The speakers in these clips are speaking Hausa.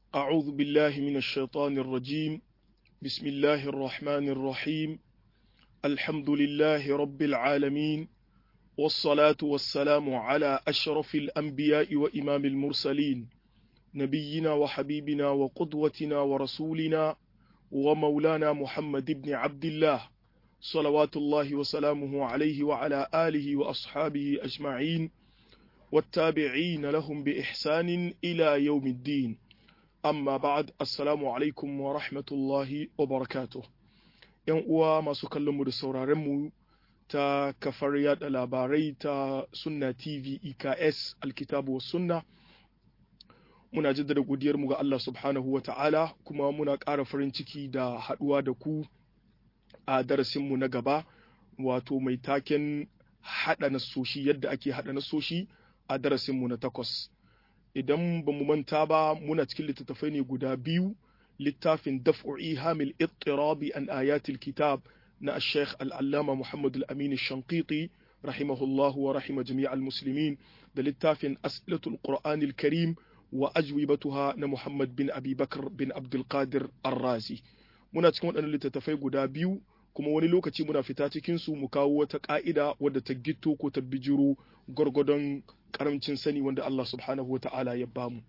أعوذ بالله من الشيطان الرجيم بسم الله الرحمن الرحيم الحمد لله رب العالمين والصلاة والسلام على أشرف الأنبياء وإمام المرسلين نبينا وحبيبنا وقدوتنا ورسولنا ومولانا محمد بن عبد الله صلوات الله وسلامه عليه وعلى آله وأصحابه أجمعين والتابعين لهم بإحسان إلى يوم الدين amma ba'ad assalamu alaikum wa rahmatullahi wa barakatuh yan uwa masu kallon mu da sauraren mu ta kafar yada labarai ta sunna tv eks alkitabu wa sunna muna jaddada godiyar mu ga Allah subhanahu wa ta'ala kuma muna ƙara farin ciki da haɗuwa da ku a darasin mu na gaba wato mai taken haɗa nasoshi yadda ake haɗa nasoshi a darasin mu na takwas idan ba mu manta ba muna cikin littattafai ne guda biyu littafin daf'u ihamil ittirabi an ayatil kitab na Sheikh al-Allama Muhammad al-Amin al-Shanqiti rahimahullah wa rahima jami' al-muslimin da littafin as'ilatul Qur'an al-Karim wa ajwibatuha na Muhammad bin Abi Bakr bin Abdul Qadir Ar-Razi muna cikin waɗannan littattafai guda biyu kuma wani lokaci muna fita cikin su mu kawo wata ka'ida wadda ta gitto ko ta bijiro gwargwadon karamcin sani wanda Allah subhanahu wa ta'ala ya bamu.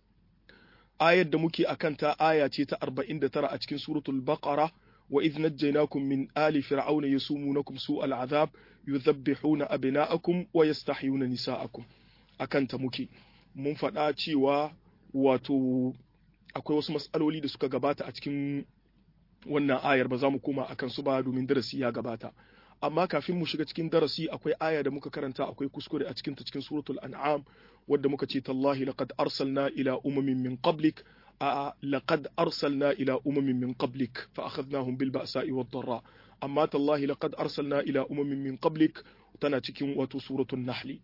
Ayar da muke akan ta aya ce ta 49 a cikin suratul Baqara wa idh najjaynakum min ali fir'auna yasumunakum su'al azab yudhabbihuna abna'akum wa yastahyuna nisa'akum akan ta muke mun faɗa cewa wato akwai wasu mas'aloli da suka gabata a cikin wannan ayar ba za mu koma akan su ba domin darasi ya gabata amma kafin mu shiga cikin darasi akwai aya da muka karanta akwai kuskure a cikin ta cikin suratul an'am wadda muka ce tallahi laqad arsalna ila umamin min qablik a laqad arsalna ila umamin min qablik fa akhadnahum bil ba'sa'i wad dharra amma tallahi laqad arsalna ila umamin min qablik tana cikin wato suratul nahli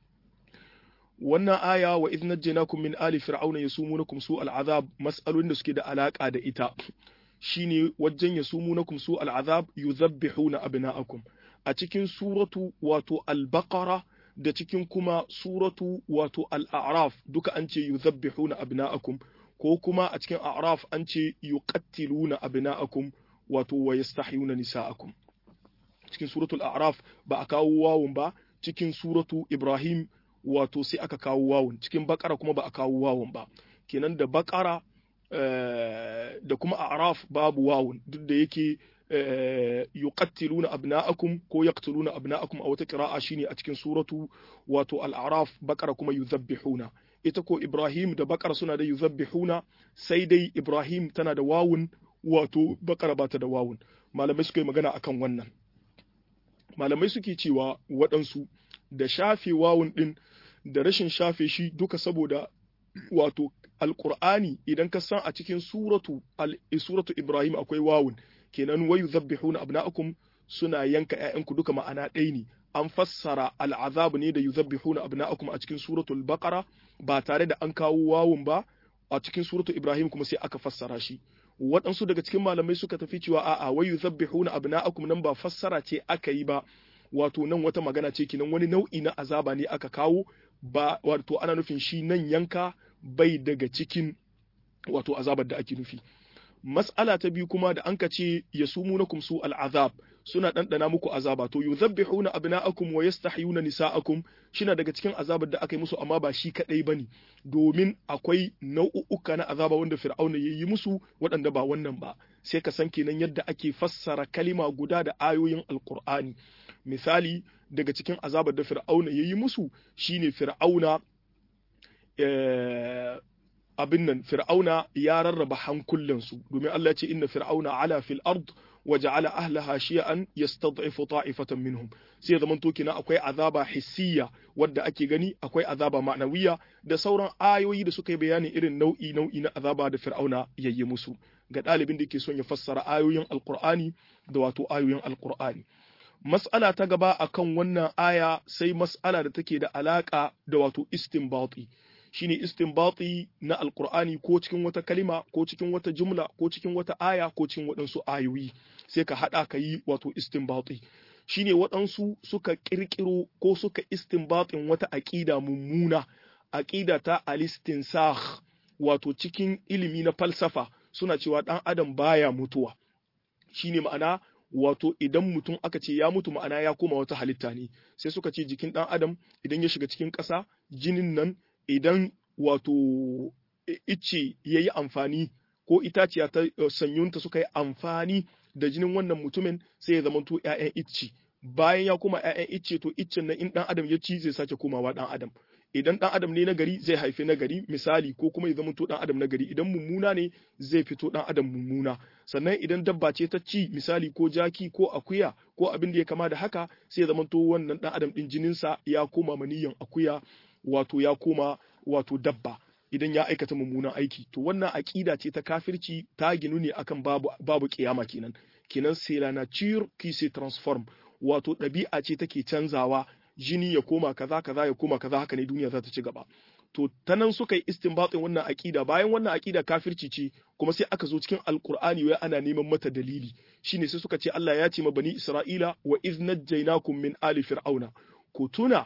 wannan aya wa idh najjaynakum min ali fir'auna yasumunakum su'al azab mas'alolin da suke da alaka da ita shine wajen ya sumu na kumsu al'azab yuzabbihuna abna'akum a cikin suratu wato al-baqara da cikin kuma suratu wato al-a'raf duka an ce yuzabbihuna abna'akum ko kuma a cikin a'raf an ce yuqattiluna abna'akum wato wa yastahyuna nisa'akum cikin suratul a'raf ba a kawo wawun ba cikin suratu ibrahim wato sai aka kawo wawun cikin bakara kuma ba a kawo wawun ba kenan da bakara da kuma a'raf babu wawun duk da yake yuqattiluna abna'akum ko yaqtuluna abna'akum a wata qira'a shine a cikin suratu wato al-a'raf bakara kuma yuzabbihuna ita ko ibrahim da bakara suna da yuzabbihuna sai dai ibrahim tana da wawun wato bakara bata da wawun malamai suka yi magana akan wannan malamai suke cewa waɗansu da shafe wawun din da rashin shafe shi duka saboda wato alqur'ani idan ka san a cikin suratu suratu ibrahim akwai wawun kenan wayu zabbihuna abna'akum suna yanka ƴaƴanku duka ma'ana ɗaya ne an fassara al'azab ne da yuzabbihuna abna'akum a cikin suratul baqara ba tare da an kawo wawun ba a cikin suratul ibrahim kuma sai aka fassara shi waɗansu daga cikin malamai suka tafi cewa a'a wayu zabbihuna abna'akum nan ba fassara ce aka yi ba wato nan wata magana ce kenan wani nau'i na azaba ne aka kawo ba wato ana nufin shi nan yanka bai daga cikin wato azabar da ake nufi mas'ala ta biyu kuma da anka ce ya sumu na kumsu al'azab suna ɗanɗana muku azaba to yuzabbihuna abna'akum wa yastahyuna nisa'akum shina daga cikin azabar da aka yi musu amma ba shi kadai bane domin akwai nau'uka na azaba wanda fir'auna ya yi musu waɗanda ba wannan ba sai ka san kenan yadda ake fassara kalima guda da ayoyin alqur'ani misali daga cikin azabar da fir'auna ya yi musu shine fir'auna abin nan fir'auna ya rarraba hankulansu domin Allah ya ce inna fir'auna ala fil ard wa ja'ala ahlaha shi'an yastad'ifu ta'ifatan minhum sai zaman to kina akwai azaba hissiya wadda ake gani akwai azaba ma'nawiya da sauran ayoyi da suka yi bayani irin nau'i nau'i na azaba da fir'auna yayi musu ga ɗalibin da yake son ya fassara ayoyin alqur'ani da wato ayoyin alqur'ani mas'ala ta gaba akan wannan aya sai mas'ala da take da alaka da wato istinbati shine istinbati na alqur'ani ko cikin wata kalima ko cikin wata jumla ko cikin wata aya ko cikin waɗansu ayoyi sai ka haɗa ka yi wato istinbati shine waɗansu suka ƙirƙiro ko suka istinbatin wata aƙida mummuna aƙida ta alistinsakh wato cikin ilimi na falsafa suna cewa dan adam baya mutuwa shine ma'ana wato idan mutum aka ce ya mutu ma'ana ya koma wata halitta ne sai suka ce jikin dan adam idan ya shiga cikin ƙasa jinin nan idan wato icce ya yi amfani ko itaciya ta sanyunta suka yi amfani da jinin wannan mutumin sai ya zamanto 'ya'yan icce bayan ya koma 'ya'yan icce to iccen nan in dan adam ya ci zai sake komawa dan adam idan dan adam ne na gari zai haifi na gari misali ko kuma ya zamanto dan adam na gari idan mummuna ne zai fito dan adam mummuna sannan idan dabba ce ta ci misali ko jaki ko akuya ko abin da ya kama da haka sai ya zamanto wannan dan adam din jininsa ya koma maniyan akuya wato ya koma wato dabba idan ya aikata mummunan aiki to wannan aƙida ce ta kafirci ta ginu ne akan babu babu kiyama kenan kenan c'est la nature qui se transforme wato ɗabi'a ce take canzawa jini ya koma kaza kaza ya koma kaza haka ne duniya za ta ci gaba to ta nan suka yi istinbatin wannan aƙida bayan wannan aƙida kafirci ce kuma sai aka zo cikin alkur'ani wai ana neman mata dalili shine sai suka ce Allah ya ce ma bani Isra'ila wa iz najjaynakum min ali fir'auna ku tuna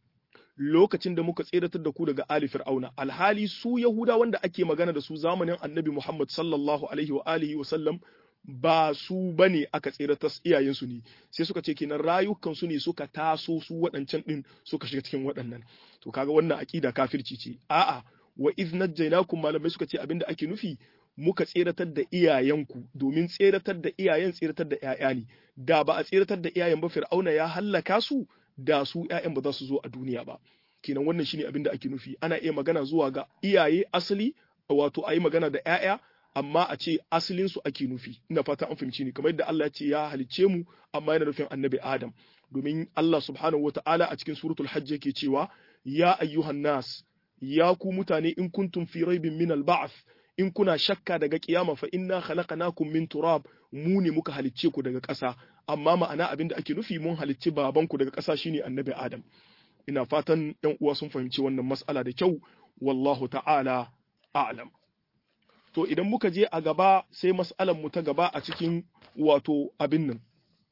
lokacin da muka tseratar da ku daga ali fir'auna alhali su yahuda wanda ake magana da su zamanin annabi muhammad sallallahu alaihi wa alihi wa sallam ba su bane aka tseratar iyayensu ne sai suka ce kenan rayukan su ne suka taso su waɗancan din suka shiga cikin waɗannan to kaga wannan aqida kafirci ce a'a wa iz najjaynakum malamai suka ce abinda ake nufi muka tseratar da iyayenku domin tseratar da iyayen tseratar da ƴaƴa ne da ba a tseratar da iyayen ba fir'auna ya hallaka su da su ƴaƴan ba za su zo a duniya ba kenan wannan shine abin da ake nufi ana iya magana zuwa ga iyaye asali wato a yi magana da ƴaƴa amma a ce asalin su ake nufi ina fata an fahimci ni kamar yadda Allah ya ce ya halicce mu amma yana nufin annabi Adam domin Allah subhanahu wataala a cikin suratul hajj yake cewa ya ayyuhan nas ya ku mutane in kuntum fi raibin min al-ba'th in kuna shakka daga kiyama fa inna khalaqnakum min turab mu ne muka halicce ku daga ƙasa amma ma'ana abin da ake nufi mun halicci babanku daga ƙasa shine annabi Adam ina fatan ɗan uwa sun fahimci wannan mas'ala da kyau wallahu ta'ala a'lam to idan muka je a gaba sai mas'alan mu ta gaba a cikin wato abin nan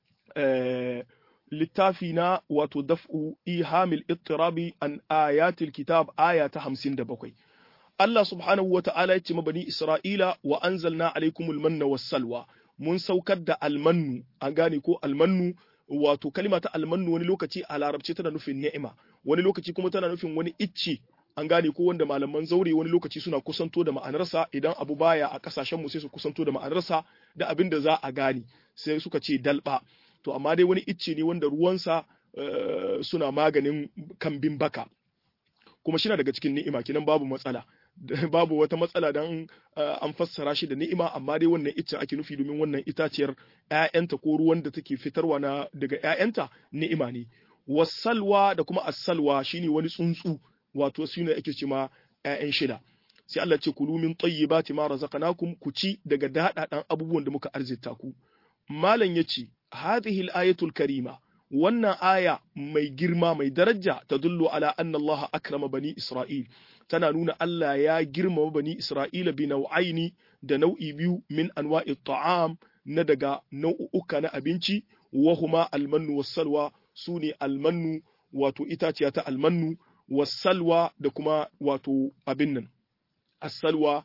littafi na wato daf'u ihamil ittirabi an ayatil kitab aya ta 57 Allah subhanahu wa ta'ala ya ce ma bani Isra'ila wa anzalna alaikumul manna was salwa mun saukar da almannu an gane ko almannu wato kalima ta almannu wani lokaci a larabci tana nufin ni'ima wani lokaci kuma tana nufin wani icce an gane ko wanda malaman zaure wani lokaci suna kusanto da ma'anarsa idan abu baya a kasashen mu sai su kusanto da ma'anarsa da abin da za a gane sai suka ce dalba to amma dai wani icce ne wanda ruwansa suna maganin kambin baka kuma shi na daga cikin ni'ima kenan babu matsala babu wata matsala dan an fassara shi da ni'ima amma dai wannan iccen ake nufi domin wannan itaciyar ƴaƴanta ko ruwan da take fitarwa na daga ƴaƴanta ni'ima ne wasalwa da kuma asalwa shine wani tsuntsu wato shine ake cewa ƴaƴan shida sai Allah ce kulu min tayyibati ma razaqnakum ku ci daga dadadan abubuwan da muka arzita ku malam yace hadhihi al-ayatul karima wannan aya mai girma mai daraja ta dullu ala anna Allah akrama bani Isra'il tana nuna Allah ya girmama bani Isra'ila bi nau'aini da nau'i biyu min anwa'i ta'am na daga nau'uka na abinci wa huma almannu wassalwa su ne almannu wato itaciya ta almannu wassalwa da kuma wato abin nan assalwa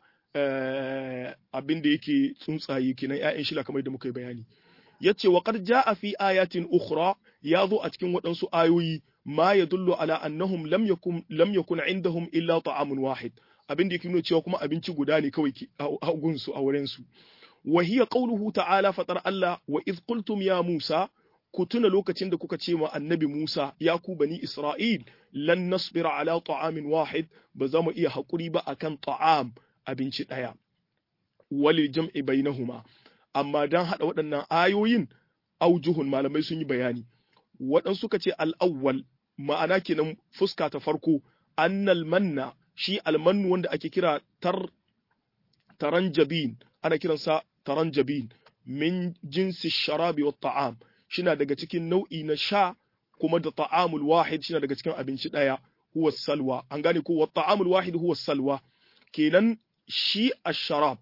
abin da yake tsuntsaye kenan 'ya'yan shila kamar da muka yi bayani yace wa qad jaa fi ayatin ukhra ya zo a cikin waɗansu ayoyi ma yadullu ala annahum lam yakun lam yakun indahum illa ta'amun wahid abin da yake nuna cewa kuma abinci guda ne kawai a gunsu a wurin su wa hiya qawluhu ta'ala fatar Allah wa idh qultum ya Musa ku tuna lokacin da kuka ce ma annabi Musa ya ku bani Isra'il lan nasbira ala ta'amin wahid ba za mu iya haƙuri ba akan ta'am abinci ɗaya wali jam'i bainahuma amma dan haɗa waɗannan ayoyin aujuhun malamai sun yi bayani waɗansu suka ce al'awwal ma'ana kenan fuska ta farko annal manna shi almannu wanda ake kira tar taranjabin ana kiransa taranjabin min jinsi sharabi wa ta'am shina daga cikin nau'i na sha kuma da ta'amul wahid shina daga cikin abinci ɗaya huwa salwa an gane ko wa ta'amul wahid huwa salwa kenan shi asharab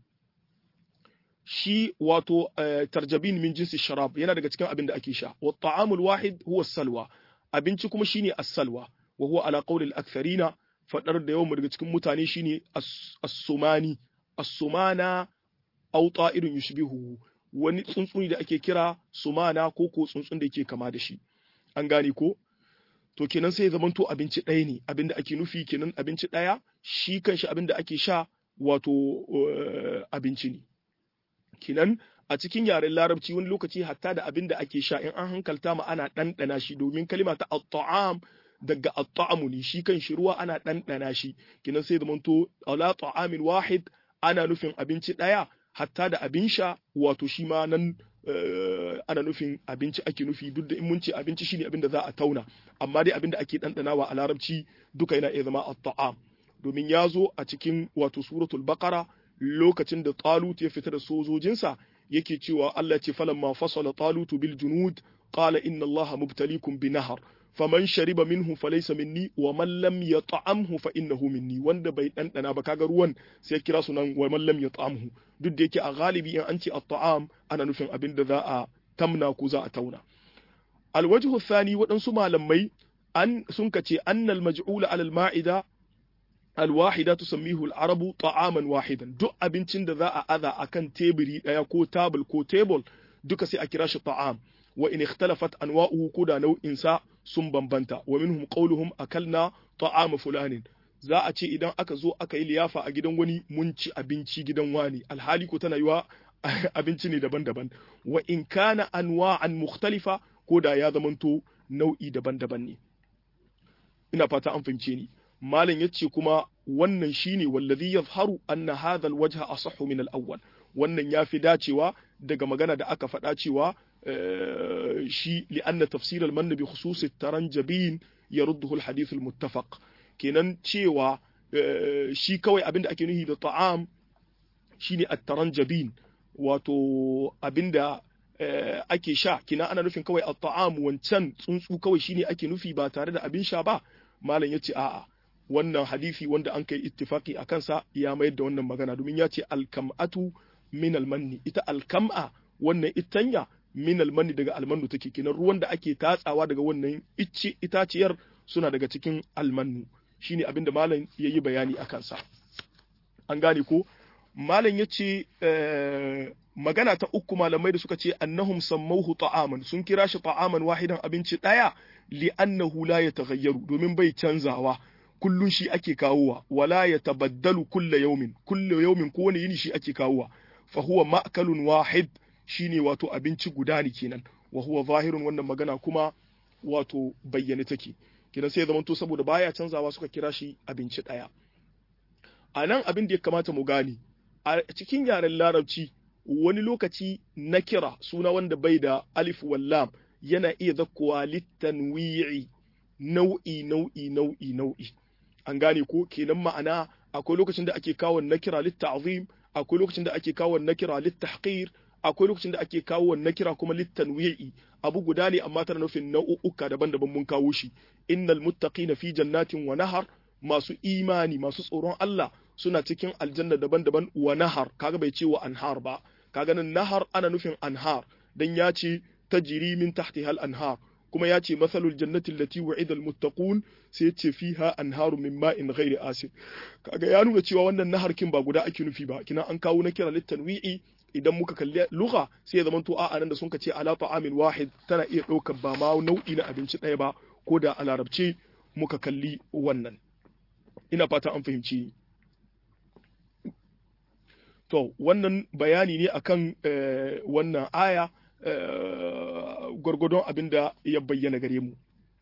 shi wato tarjabin min jinsi sharab yana daga cikin abin da ake sha wa ta'amul wahid huwa salwa abinci kuma shine as-salwa wa huwa ala qawli al-aktharina fadar da yawan daga cikin mutane shine as-sumani as-sumana aw ta'irun yushbihu wani tsuntsuni da ake kira sumana ko ko tsuntsun da yake kama da shi an gane ko to kenan sai ya zamanto abinci ɗaya ne abinda ake nufi kenan abinci ɗaya shi kanshi abinda ake sha wato abinci ne kenan a cikin yaren larabci wani lokaci hatta da abinda ake sha in an hankalta ma ana ɗanɗana shi domin kalima ta at-ta'am daga at-ta'amu ne shi kan shi ruwa ana ɗanɗana shi kenan sai zamanto ala ta'amin wahid ana nufin abinci ɗaya hatta da abin sha wato shi ma nan ana nufin abinci ake nufi duk da in mun ce abinci shine abin da za a tauna amma dai abin da ake ɗanɗanawa a larabci duka yana iya zama at-ta'am domin ya zo a cikin wato suratul baqara lokacin da talut ya fita da sojojinsa yake cewa Allah ce falamma fasala talut bil junud qala inna allaha mubtalikum bi nahar faman shariba minhu falaysa minni wa man lam yat'amhu fa innahu minni wanda bai dandana ba kaga ruwan sai kira su nan wa man lam yat'amhu duk da yake a galibi in an ce at-ta'am ana nufin abin da za a tamna ko za a tauna alwajhu thani waɗansu malamai an sun kace annal maj'ula alal ma'ida alwahida tusammihu al-arabu ta'aman wahidan duk abincin da za a aza akan teburi daya ko table ko table duka sai a kira shi ta'am wa in ikhtalafat anwa'uhu ko da nau'in sa sun bambanta wa minhum qawluhum akalna ta'ama fulanin za a ce idan aka zo aka yi liyafa a gidan wani mun ci abinci gidan wani alhali ko tana yiwa abinci ne daban-daban wa in kana anwa'an mukhtalifa ko da ya zamanto nau'i daban-daban ne ina fata an fahimce ni malam yace kuma wannan shine wallazi yazharu anna hadha alwajha asahhu min al-awwal wannan yafi dacewa daga magana da aka faɗa cewa shi li'anna tafsir al-mann bi khusus at-taranjabin yarudduhu al-hadith al-muttafaq kenan cewa shi kawai abinda ake nuhi da ta'am shine at-taranjabin wato abinda ake sha kina ana nufin kawai at-ta'am wancan tsuntsu kawai shine ake nufi ba tare da abin sha ba malam yace a'a wannan hadisi wanda an kai ittifaki a kansa ya mayar da wannan magana domin ya ce alkam'atu min almanni ita alkam'a wannan itanya min almanni daga almannu take kenan ruwan da ake tatsawa daga wannan icce itaciyar suna daga cikin almannu shine abinda malam yayi bayani a kansa an gane ko malam yace magana ta uku malamai da suka ce annahum sammauhu ta'aman sun kira shi ta'aman wahidan abinci daya li'annahu la yataghayyaru domin bai canzawa kullun shi ake kawowa wala ya tabaddalu kulla yaumin kulla yaumin ko wani yini shi ake kawowa fa huwa ma'kalun wahid shine wato abinci guda ne kenan wa huwa zahirun wannan magana kuma wato bayyane take kenan sai ya zamanto saboda baya canzawa suka kira shi abinci daya a nan abin da ya kamata mu gane a cikin yaren larabci wani lokaci na kira suna wanda bai da alif wallam yana iya zakkowa littanwi'i nau'i nau'i nau'i nau'i an gane ko kenan ma'ana akwai lokacin da ake kawo nakira litta'zim akwai lokacin da ake kawo nakira littahqir akwai lokacin da ake kawo nakira kuma littanwi'i abu guda ne amma tana nufin nau'uka daban-daban mun kawo shi innal muttaqina fi jannatin wa nahar masu imani masu tsoron Allah suna cikin aljanna daban-daban wa nahar kaga bai ce wa anhar ba kaga nan nahar ana nufin anhar dan ya ce tajri min tahtiha al-anhar kuma ya ce masalul jannati allati wa'ida almuttaqun sai ce fiha anharu min ma'in ghairi asin kaga ya nuna cewa wannan nahar kin ba guda ake nufi ba kina an kawo na kira litanwi'i idan muka kalli lugha sai ya zama to a'a nan da sun ce ala ta'amin wahid tana iya ɗaukar ba ma nau'i na abinci ɗaya ba ko da a larabce muka kalli wannan ina fata an fahimci to wannan bayani ne akan wannan aya gwargwadon abin da ya bayyana gare mu.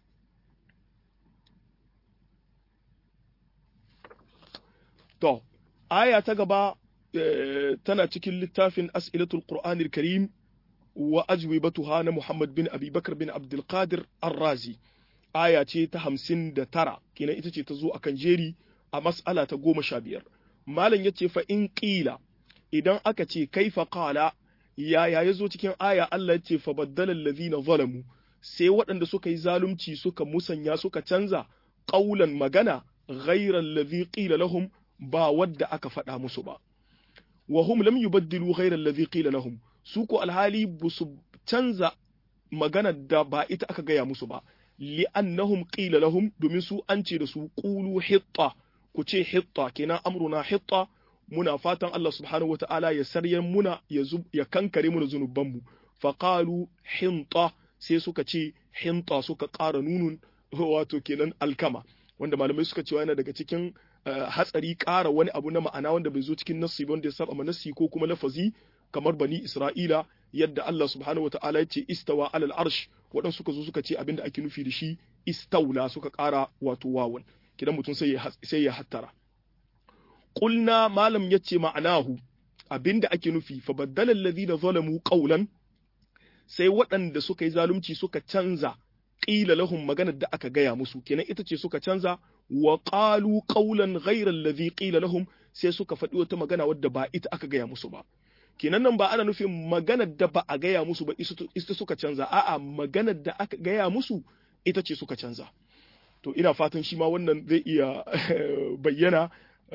To, aya ta gaba tana cikin littafin As'ilatul Qur'anil Karim wa ajwibatuha na Muhammad bin Abi Bakar bin Abdul Qadir Ar-Razi. Aya ce ta hamsin da tara, kenan ita ce ta zo akan jeri a mas'ala ta goma sha biyar. Malam ya ce fa in ƙila idan aka ce kaifa qala yaya ya zo cikin aya Allah ce fa baddalal ladhina zalamu sai waɗanda suka yi zalunci suka musanya suka canza ƙaulan magana ghairal ladhi qila lahum ba wadda aka faɗa musu ba wa hum lam yubaddilu ghairal ladhi qila lahum su ko alhali busu canza magana da ba ita aka gaya musu ba li'annahum qila lahum domin su an ce da su qulu hitta ku ce hitta kenan amruna hitta muna fatan Allah subhanahu wata'ala ya saryan muna ya ya kankare muna zunubanmu faqalu hinta sai suka ce hinta suka ƙara nunun wato kenan alkama wanda malamai suka cewa yana daga cikin hatsari ƙara wani abu na ma'ana wanda bai zo cikin nassi wanda ya saba ma nassi ko kuma lafazi kamar bani Isra'ila yadda Allah subhanahu wata'ala ya ce istawa alal arsh waɗansu suka zo suka ce abinda ake nufi da shi istaula suka ƙara wato wawan kidan mutum sai ya sai ya hattara qulna malam yace ma'anahu abinda ake nufi fa baddala alladhina zalamu qawlan sai waɗanda suka yi zalunci suka canza qila lahum maganar da aka gaya musu kenan ita ce suka canza wa qalu qawlan ghayra alladhi qila lahum sai suka faɗi wata magana wadda ba ita aka gaya musu ba kenan nan ba ana nufin maganar da ba a gaya musu ba ita suka canza a'a maganar da aka gaya musu ita ce suka canza to ina fatan shi ma wannan zai iya bayyana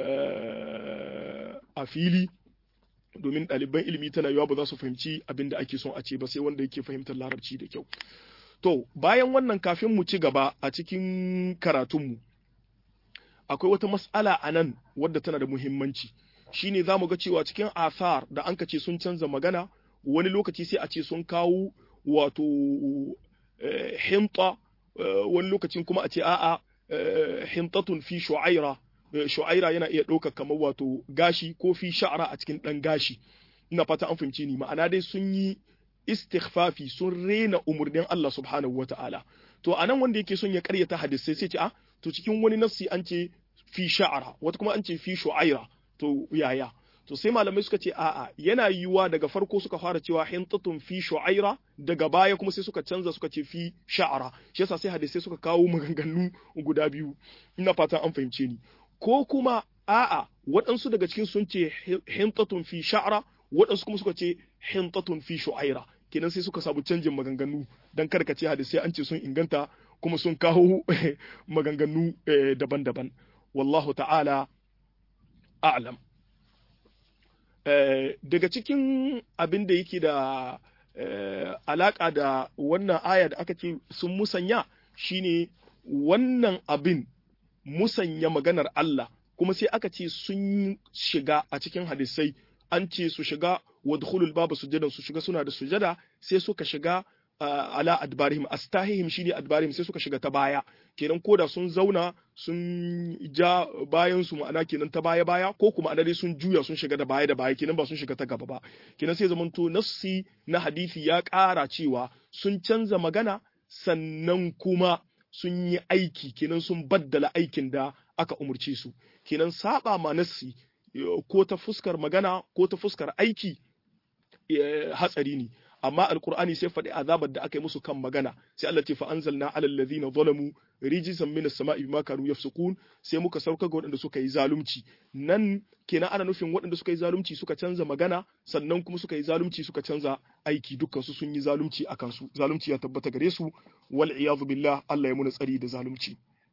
a fili domin ɗaliban ilimi tana yawa ba za su fahimci abin da ake son a ce ba sai wanda yake fahimtar larabci da kyau to bayan wannan kafin mu ci gaba a cikin karatunmu akwai wata mas'ala a nan wadda tana da muhimmanci shine za mu ga cewa cikin asar da an ce sun canza magana wani lokaci sai a ce sun kawo wato hinta wani lokacin kuma a ce a'a hintatun fi shu'aira shu'aira yana iya ɗaukar kamar wato gashi ko fi sha'ara a cikin ɗan gashi ina fata an fahimci ni ma'ana dai sun yi istighfafi sun rena umurnin Allah subhanahu wata'ala to anan wanda yake son ya karyata hadisai sai ce a to cikin wani nassi an ce fi sha'ara wata kuma an ce fi shu'aira to yaya to sai malamai suka ce a'a yana yiwuwa daga farko suka fara cewa hintatun fi shu'aira daga baya kuma sai suka canza suka ce fi sha'ara shi yasa sai hadisai suka kawo maganganu guda biyu ina fatan an fahimce ni ko kuma a'a waɗansu daga cikin sun ce hintatun fi sha'ara waɗansu kuma suka ce hintatun fi shu'aira kenan sai suka samu canjin maganganu dan karkace hadisai an ce sun inganta kuma sun kawo maganganu daban-daban wallahu ta'ala a'lam daga cikin abin da yake da alaƙa da wannan aya da aka ce sun musanya shine wannan abin musanya maganar Allah kuma sai aka ce sun shiga a cikin hadisai an ce su shiga wadkhulul babu sujadan su shiga suna da sujada sai suka shiga ala adbarihim astahihim shine adbarihim sai suka shiga ta baya kenan koda sun zauna sun ja bayan su ma'ana kenan ta baya baya ko kuma dai sun juya sun shiga da baya da baya kenan ba sun shiga ta gaba ba kenan sai zamanto nassi na hadisi ya ƙara cewa sun canza magana sannan kuma sun yi aiki kenan sun baddala aikin da aka umurce su kenan saba ma nassi ko ta fuskar magana ko ta fuskar aiki hatsari ne amma alkur'ani sai faɗi azabar da aka yi musu kan magana sai Allah ce fa anzalna alal ladhina zalamu rijzan minas sama'i bima kanu yafsukun sai muka sauka ga waɗanda suka yi zalunci nan kenan ana nufin waɗanda suka yi zalunci suka canza magana sannan kuma suka yi zalunci suka canza aiki dukkan su sun yi zalunci a kansu zalunci ya tabbata gare su wal iyadu billah Allah ya muna tsari da zalunci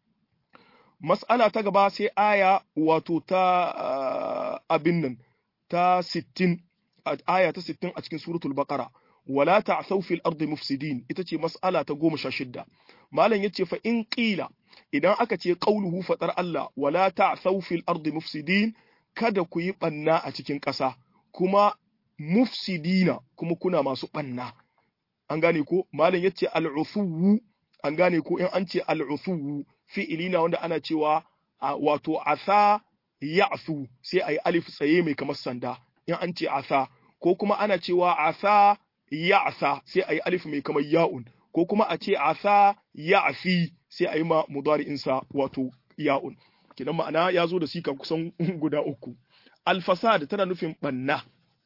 mas'ala ta gaba sai aya wato ta abin nan ta 60 aya ta 60 a cikin suratul baqara wala ta'thaw fil ardi mufsidin ita ce mas'ala ta goma sha shidda malam yace fa in qila idan aka ce qauluhu fatar Allah wala ta'thaw fil ardi mufsidin kada ku yi banna a cikin ƙasa kuma mufsidina kuma kuna masu banna an gane ko malam yace al'ufuwu an gane ko in an ce al'ufuwu fi'ilina wanda ana cewa wato asa ya'su sai ayi alif tsaye mai kamar sanda in an ce asa ko kuma ana cewa asa ya'sa sai ayi alif mai kamar ya'un ko kuma a ce asa ya'fi sai ayi ma mudari'insa wato ya'un kidan ma'ana ya zo da sika kusan guda uku alfasad tana nufin banna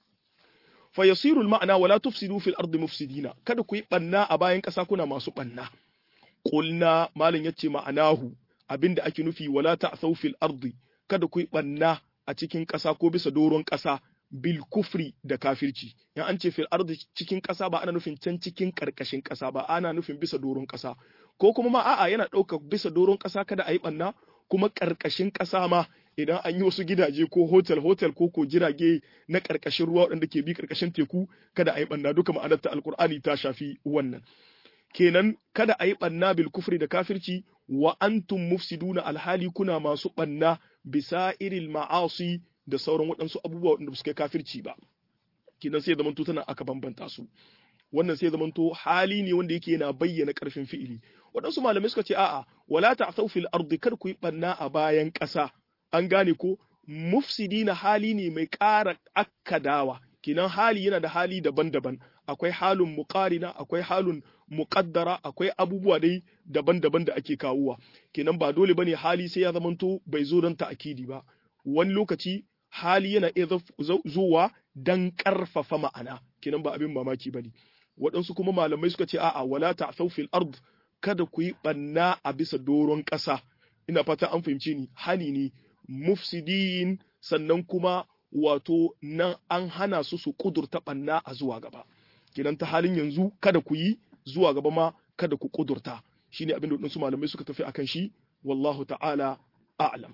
fa yasiru ma'ana wala tufsidu fil ardi mufsidina kada ku yi banna a bayan ƙasa kuna masu banna qulna malin yace ma'anahu abinda ake nufi wala ta'thaw fil ardi kada ku yi banna a cikin ƙasa ko bisa doron ƙasa bil kufri da kafirci in an ce fil ardi cikin ƙasa ba ana nufin can cikin ƙarƙashin ƙasa ba ana nufin bisa doron ƙasa ko kuma ma a'a yana ɗaukar bisa doron ƙasa kada a yi ɓanna kuma ƙarƙashin ƙasa ma idan an yi wasu gidaje ko hotel hotel ko ko jirage na ƙarƙashin ruwa waɗanda ke bi ƙarƙashin teku kada a yi ɓanna duka ma'anar ta alƙur'ani ta shafi wannan kenan kada a yi ɓanna bil kufri da kafirci wa antum mufsiduna alhali kuna masu ɓanna bisa iril ma'asi da sauran waɗansu abubuwa waɗanda suka kafirci ba kenan sai zamanto tana aka bambanta su wannan sai zamanto hali ne wanda yake yana bayyana ƙarfin fi'ili waɗansu malamai suka ce a'a wala ta'thaw fil ardi kar ku yi ɓanna a bayan ƙasa an gane ko mufsidina hali ne mai ƙara akkadawa kenan hali yana da hali daban-daban akwai halin muqarina akwai halin muqaddara akwai abubuwa dai daban-daban da ake kawowa kenan ba dole bane hali sai ya zamanto bai zo don ta'akidi ba wani lokaci hali yana iya zuwa dan karfafa ma'ana kenan ba abin mamaki bane waɗansu kuma malamai suka ce a'a wala ta'thaw fil ard kada ku yi banna a bisa doron ƙasa ina fata an fahimce ni hani ne mufsidin sannan kuma wato nan an hana su su kudurta banna a zuwa gaba kidan ta halin yanzu kada ku yi zuwa gaba ma kada ku kudurta shine abin da wadansu malamai suka tafi akan shi wallahu ta'ala a'lam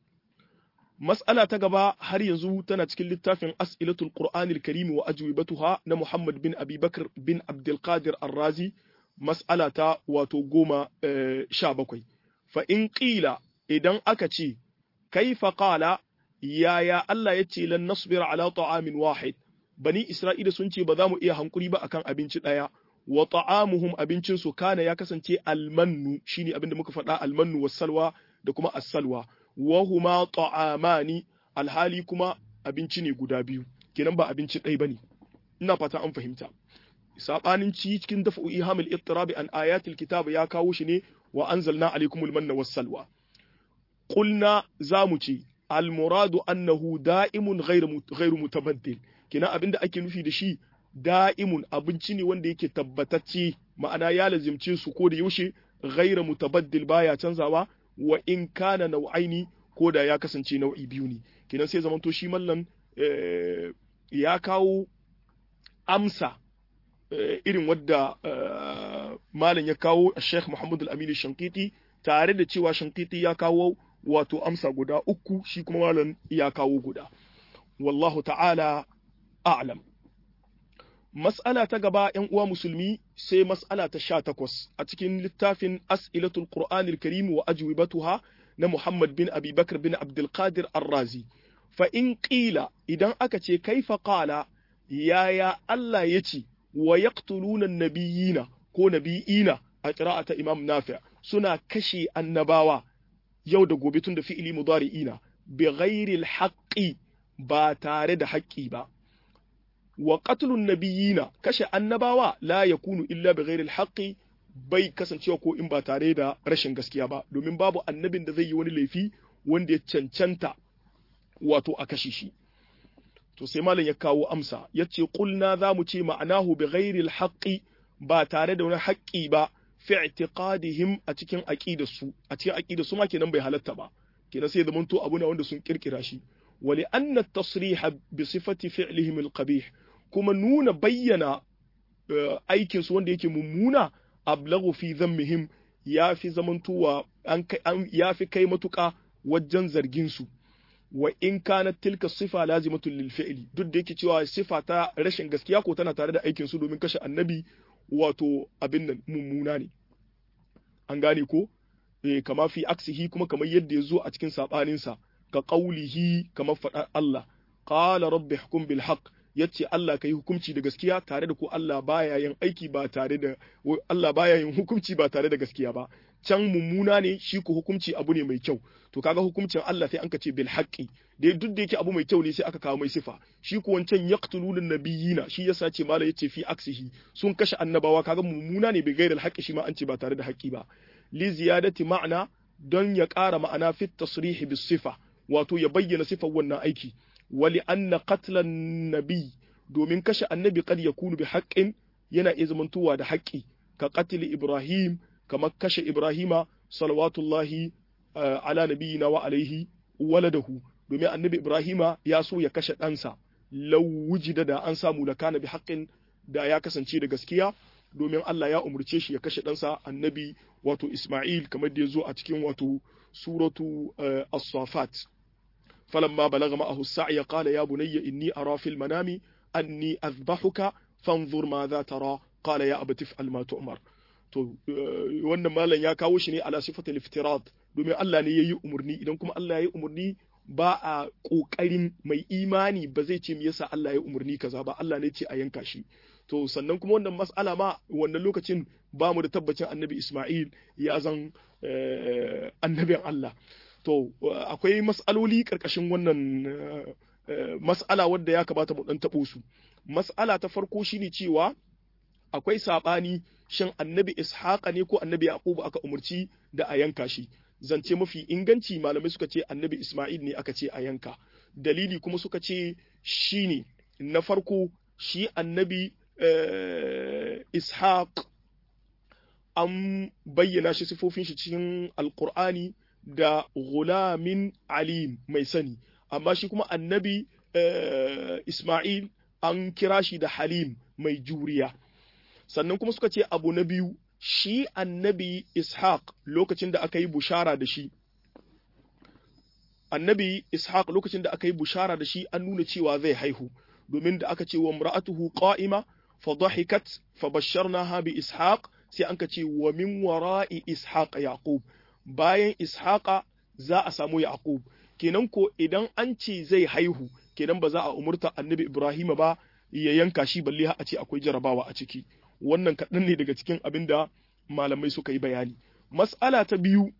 mas'ala ta gaba har yanzu tana cikin littafin as'ilatul qur'anil karim wa ajwibatuha na Muhammad bin Abi Bakr bin Abdul Qadir Ar-Razi mas'ala ta wato goma sha bakwai fa in qila idan aka ce kaifa qala yaya Allah ya ce lan nasbira ala ta'amin wahid bani Isra'ila sun ce ba za mu iya hankuri ba akan abinci daya wa ta'amuhum abincin su kana ya kasance almannu shine abinda muka faɗa almannu was-salwa da kuma as-salwa wa huma ta'amani alhali kuma abinci ne guda biyu kenan ba abinci ɗaya bane ina fata an fahimta sabanin ci cikin dafa ihamul ittirabi an ayatil kitab ya kawo shi ne wa anzalna alaikumul manna was-salwa qulna zamu ce almuradu annahu da'imun ghairu mutabaddil kina abinda ake nufi da shi da'imun abinci ne wanda yake tabbatacce ma'ana ya lazimce su ko da yaushe ghairu mutabaddil baya canzawa wa in kana nau'aini ko da ya kasance nau'i biyu ne kinan sai zamanto shi mallan ya kawo amsa irin wadda malam ya kawo Sheikh Muhammad Al-Amin Shankiti tare da cewa Shankiti ya kawo wato amsa guda uku shi kuma malam ya kawo guda wallahu ta'ala a'lam mas'ala ta gaba yan uwa musulmi sai mas'ala ta sha takwas a cikin littafin as'ilatul qur'anil karim wa ajwibatuha na Muhammad bin Abi Bakr bin Abdul Qadir Ar-Razi fa in qila idan aka ce kaifa qala yaya Allah yace wa yaqtuluna nabiyina ko nabiyina a qira'ata Imam Nafi' suna kashe annabawa yau da gobe tun da fi'ili mudari'ina bi ghairil haqqi ba tare da haƙƙi ba wa qatlun nabiyina kashe annabawa la yakunu illa bi ghairil haqqi bai kasancewa ko in ba tare da rashin gaskiya ba domin babu annabin da zai yi wani laifi wanda ya cancanta wato a kashe shi to sai malam ya kawo amsa yace qulna za mu ce ma'anahu bi ghairil haqqi ba tare da wani haƙƙi ba fi i'tiqadihim a cikin aqidarsu a cikin aqidarsu ma kenan bai halatta ba kenan sai zamanto abu ne wanda sun kirkira shi wa li anna at-tasriha bi sifati fi'lihim al-qabih kuma nuna bayyana aikin su wanda yake mummuna ablaghu fi dhammihim yafi zamantowa an yafi kai matuka wajen zargin su wa in kanat tilka sifa lazimatun lil fi'li duk da yake cewa sifa ta rashin gaskiya ko tana tare da aikin su domin kashe annabi wato abin nan mummuna ne an gane ko eh kama fi aksihi kuma kamar yadda ya zo a cikin sabaninsa ka qaulihi kamar faɗar Allah qala rabbi hukum bil haqq yace Allah kai hukunci da gaskiya tare da ko Allah baya yin aiki ba tare da Allah baya yin hukunci ba tare da gaskiya ba can mummuna ne shi ko hukunci abu ne mai kyau to kaga hukuncin Allah sai an ka ce bil haqqi dai duk da yake abu mai kyau ne sai aka kawo mai sifa shi ko wancan yaqtulun nabiyina shi yasa ce mala yace fi aksihi sun kashe annabawa kaga mummuna ne bai gaira haqqi shi ma an ce ba tare da haqqi ba li ziyadati ma'ana don ya ƙara ma'ana fi tasrihi bis sifa wato ya bayyana sifar wannan aiki wali anna qatlan nabi domin kashe annabi kad yakunu bi haqqin yana iya zamantowa da haƙƙi ka qatl ibrahim kamar kashe ibrahima salawatullahi ala nabiyina wa alaihi waladahu domin annabi ibrahima ya so ya kashe ɗansa law wujida da an samu da kana bi haqqin da ya kasance da gaskiya domin Allah ya umurce shi ya kashe ɗansa annabi wato Ismail kamar da ya zo a cikin wato suratu as-safat فلما بلغ معه السعي قال يا بني إني أرى في المنام أني أذبحك فانظر ماذا ترى قال يا أبت افعل ما تؤمر to wannan malam ya kawo shi ne ala sifatul iftirat domin Allah ne yayi umurni idan kuma Allah yayi umurni ba a kokarin mai imani ba zai ce me yasa Allah ya umurni kaza ba Allah ne ce a yanka shi to sannan kuma wannan mas'ala ma wannan lokacin ba mu da tabbacin annabi Ismail ya zan annabin Allah to akwai mas'aloli karkashin wannan mas'ala wadda ya kamata mu dan tabo su mas'ala ta farko shine cewa akwai sabani shin annabi Ishaqa ne ko annabi Yaqub aka umurci da a yanka shi zance mafi inganci malamai suka ce annabi Ismail ne aka ce a yanka dalili kuma suka ce shine na farko shi annabi Ishaq an bayyana shi sifofin shi cikin alkur'ani da gulamin alim mai sani amma shi kuma annabi Ismail an kira shi da halim mai juriya sannan kuma suka ce abu na biyu shi annabi Ishaq lokacin da aka yi bushara da shi annabi Ishaq lokacin da aka yi bushara da shi an nuna cewa zai haihu domin da aka ce wa imra'atuhu qa'ima fa dhahikat fa basharnaha bi Ishaq sai an ka ce wa min wara'i Ishaq Yaqub bayan Ishaqa za a samu Yaqub kenan ko idan an ce zai haihu kenan ba za a umurta annabi Ibrahim ba ya yanka shi balle a ce akwai jarabawa a ciki wannan kaɗan ne daga cikin abin da malamai suka yi bayani mas'ala ta biyu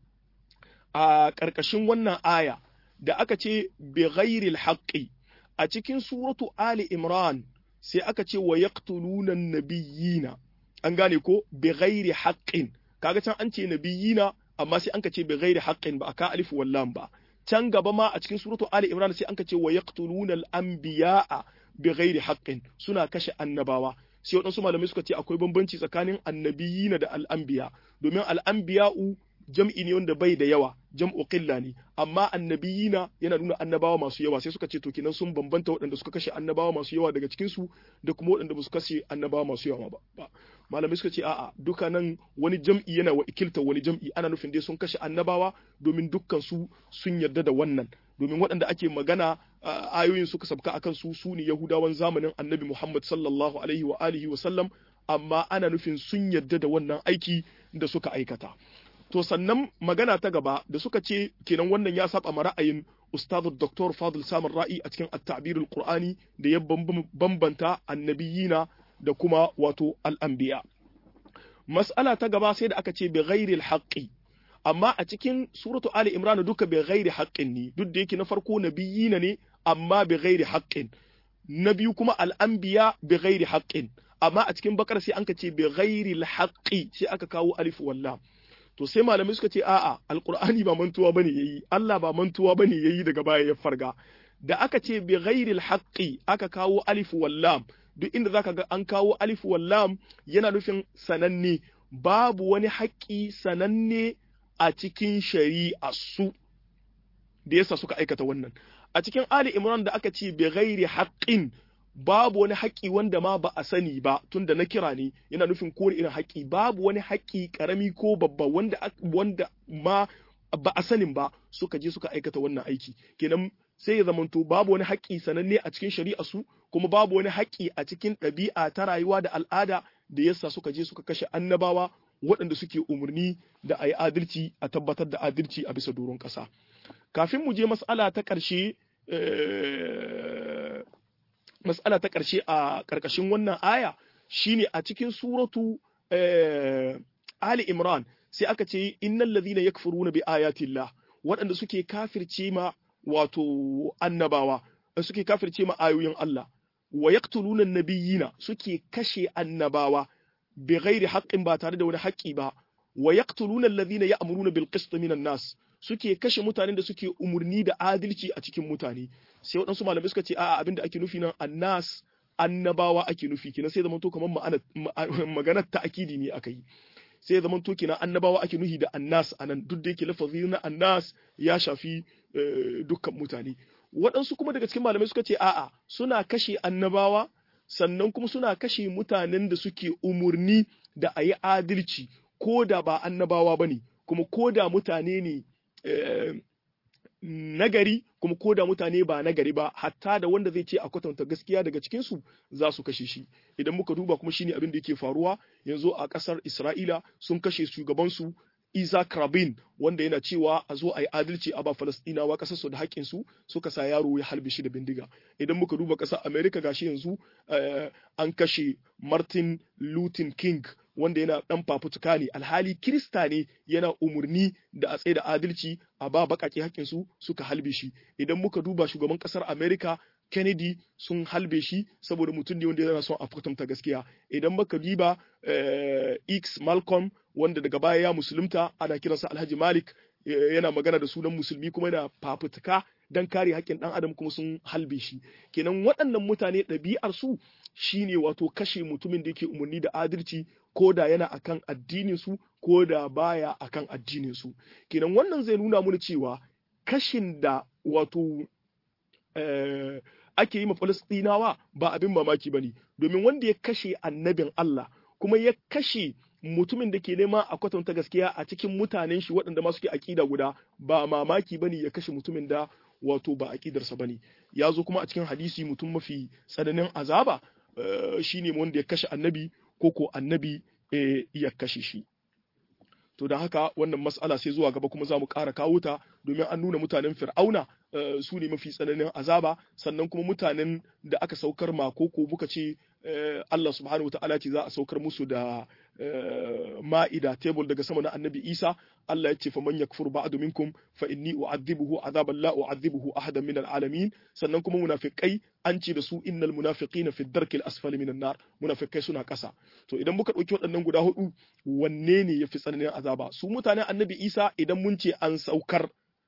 a ƙarƙashin wannan aya da aka ce bi ghairil haqqi a cikin suratu ali imran sai aka ce wa yaqtuluna nabiyina an gane ko bi ghairi haqqin kaga can an ce nabiyina amma sai an ka ce bi ghairi haqqin ba aka alif wallam ba can gaba ma a cikin suratu ali imran sai an ka ce wa yaqtuluna al anbiya'a bi ghairi haqqin suna kashe annabawa sai waɗansu malamai suka ce akwai bambanci tsakanin annabiyina da al'anbiya domin al'anbiya'u jam'i ne wanda bai da yawa jam'u qilla ne amma annabiyina yana nuna annabawa masu yawa sai suka ce to kenan sun bambanta waɗanda suka kashe annabawa masu yawa daga cikin su da kuma waɗanda ba su kashe annabawa masu yawa ba malamai suka ce a'a duka nan wani jam'i yana wa ikilta wani jam'i ana nufin dai sun kashe annabawa domin dukkan su sun yarda da wannan domin waɗanda ake magana ayoyin suka sabka akan su su ne yahudawan zamanin annabi muhammad sallallahu alaihi wa alihi wa sallam amma ana nufin sun yarda da wannan aiki da suka aikata to sannan magana ta gaba da suka ce kenan wannan ya saba ma ra'ayin ustaz dr fadil samar ra'i a cikin at-ta'bir al-qur'ani da ya bambanta annabiyina da kuma wato al-anbiya mas'ala ta gaba sai da aka ce bi ghairi al-haqqi amma a cikin suratu ali imran duka bi ghairi haqqin ne duk da yake na farko nabiyina ne amma bi ghairi haqqin na biyu kuma al-anbiya bi ghairi haqqin amma a cikin bakar sai an ka ce bi ghairi al-haqqi sai aka kawo alif wallam to sai malamai suka ce a'a alqur'ani ba mantuwa bane yayi Allah ba mantuwa bane yayi daga baya ya farga da aka ce bi ghairi al-haqqi aka kawo alif wallam duk inda zaka ga an kawo alif wallam yana nufin sananne babu wani haƙƙi sananne a cikin shari'a su da yasa suka aikata wannan a cikin Ali Imran da aka ce bi ghairi haqqin babu wani haƙƙi wanda ma ba a sani ba tunda na kira ne yana nufin kore irin haƙƙi babu wani haƙƙi ƙarami ko babba wanda wanda ma ba a sanin ba suka je suka aikata wannan aiki kenan sai ya zamanto babu wani haƙƙi sananne a cikin shari'a su kuma babu wani haƙƙi a cikin ɗabi'a ta rayuwa da al'ada da yasa suka je suka kashe annabawa waɗanda suke umarni da a yi adalci a tabbatar da adalci a bisa doron ƙasa kafin mu je mas'ala ta ƙarshe mas'ala ta ƙarshe a ƙarƙashin wannan aya shine a cikin suratu Ali Imran sai aka ce innal ladhina yakfuruna bi ayatillah waɗanda suke kafirce ma wato annabawa suke kafirce ma ayoyin Allah wa yaqtuluna nabiyina suke kashe annabawa bi ghairi haqqin ba tare da wani haƙƙi ba wa yaqtuluna alladhina ya'muruna bil qist minan nas suke kashe mutanen da suke umurni da adalci a cikin mutane sai waɗansu malamai suka ce a'a abinda ake nufi nan annas annabawa ake nufi kenan sai zamanto kamar ma'ana maganar ta akidi ne aka yi sai zamanto kenan annabawa ake nufi da annas anan duk da yake lafazi na annas ya shafi dukkan mutane waɗansu kuma daga cikin malamai suka ce a'a suna kashe annabawa sannan kuma suna kashe mutanen da suke umurni da a yi adalci ko da ba annabawa ba ne kuma ko da mutane ne nagari kuma ko da mutane ba nagari ba hatta da wanda zai ce a kwatanta gaskiya daga cikin su za su kashe shi idan muka duba kuma shine abin da yake faruwa yanzu a kasar Isra'ila sun kashe shugaban su Isaac Rabin wanda yana cewa a zo a yi adalci a ba Falastinawa kasar su da haƙƙin su suka sa yaro ya halbe shi da bindiga idan muka duba ƙasar America gashi yanzu an kashe Martin Luther King wanda yana dan fafutuka ne alhali kirista ne yana umurni da a tsaye da adalci a ba baƙaƙe haƙƙin su suka halbe shi idan muka duba shugaban ƙasar America Kennedy sun halbe shi saboda mutum ne wanda yana son a kwatanta gaskiya idan baka diba X Malcolm wanda daga baya ya musulunta ana kiransa Alhaji Malik yana magana da sunan musulmi kuma yana fafutuka dan kare haƙƙin ɗan adam kuma sun halbe shi kenan waɗannan mutane ɗabi'ar su shine wato kashe mutumin da yake umarni da adalci ko da yana akan addinin su ko da baya akan addinin su kenan wannan zai nuna mana cewa kashin da wato ake yi ma Falastinawa ba abin mamaki ba ne, domin wanda ya kashe annabin Allah kuma ya kashe mutumin da ke nema a kwatanta gaskiya a cikin mutanen shi waɗanda ma suke aƙida guda ba mamaki ba ne ya kashe mutumin da wato ba aƙidarsa ba ne. Ya zo kuma a cikin hadisi mutum mafi tsananin azaba shi ne wanda ya kashe annabi ko ko annabi ya kashe shi. to da haka wannan mas'ala sai zuwa gaba kuma za mu ƙara kawo ta domin an nuna mutanen fir'auna su ne mafi tsananin azaba sannan kuma mutanen da aka saukar ma ko ko muka ce Allah subhanahu wa ta'ala ce za a saukar musu da ma'ida tebul daga sama na annabi Isa Allah ya ce faman yakfur ba'du minkum fa inni u'adhibuhu azaban la u'adhibuhu ahadan min alamin sannan kuma munafikai an ce da su innal munafiqina fi darki al-asfali minan nar munafikai suna kasa to idan muka dauki waɗannan guda hudu wanne ne yafi tsananin azaba su mutanen annabi Isa idan mun ce an saukar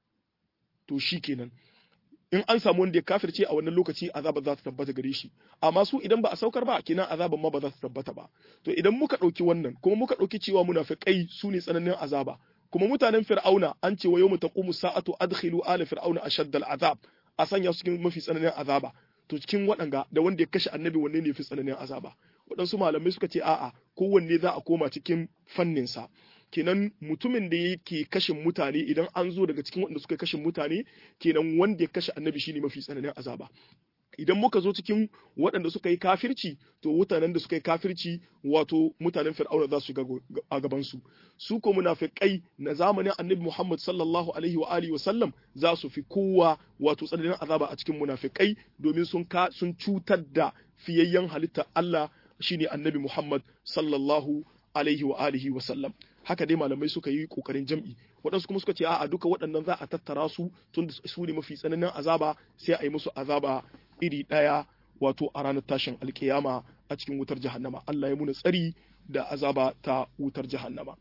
to shikenan in an samu wanda ya kafirce a wannan lokaci azaba za ta tabbata gare shi amma su idan ba a saukar ba kenan azaban ma ba za ta tabbata ba to idan muka ɗauki wannan kuma muka ɗauki cewa munafiqai su ne tsananin azaba kuma mutanen fir'auna an ce wa yawmu taqumu sa'atu adkhilu ala fir'auna ashadda al'azab a sanya su cikin mafi tsananin azaba to cikin waɗanga da wanda ya kashe annabi wanne ne fi tsananin azaba waɗansu malamai suka ce a'a kowanne za a koma cikin fanninsa kenan mutumin da yake kashin mutane idan an zo daga cikin waɗanda suka kashin mutane kenan wanda ya kashe annabi shine mafi tsananin azaba idan muka zo cikin waɗanda suka yi kafirci to mutanen da suka yi kafirci wato mutanen fir'auna za su ga a gaban su su ko munafiqai na zamanin annabi Muhammad sallallahu alaihi wa alihi wa sallam za su fi kowa wato tsananin azaba a cikin munafiqai domin sun ka sun cutar da fiyayyen halitta Allah shine annabi Muhammad sallallahu alaihi wa alihi wa sallam haka dai malamai suka yi kokarin jam'i waɗansu kuma suka ce a'a duka waɗannan za a tattara su tun su ne mafi tsananin azaba sai a yi musu azaba iri ɗaya wato a ranar tashin alkiyama a cikin wutar jahannama Allah ya muna tsari da azaba ta wutar jahannama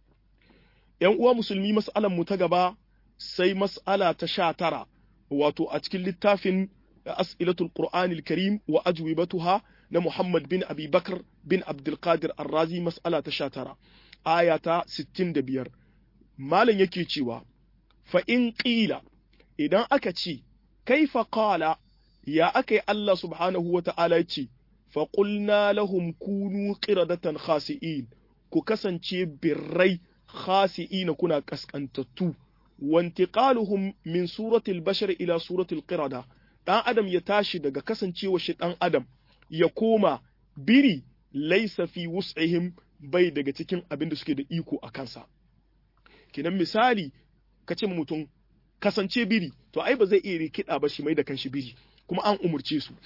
yan uwa musulmi mas'alan mu ta gaba sai mas'ala ta sha tara wato a cikin littafin as'ilatul qur'anil karim wa ajwibatuha na Muhammad bin Abi Bakr bin Abdul Qadir Ar-Razi mas'ala ta sha tara aya ta 65 malam yake cewa fa in qila idan aka ce kaifa qala ya akai Allah subhanahu wa ta'ala ce fa qulna lahum kunu qiradatan khasi'in ku kasance birrai khasi'ina kuna kaskantattu wantiqaluhum min suratil bashar ila suratil qirada dan adam ya tashi daga kasancewa shi dan adam ya koma biri laisa fi wus'ihim bai daga cikin abin da suke da iko a kansa kinan misali ka ce mutum kasance biri to ai ba zai iya rikida ba shi mai da kanshi biri kuma an umurce su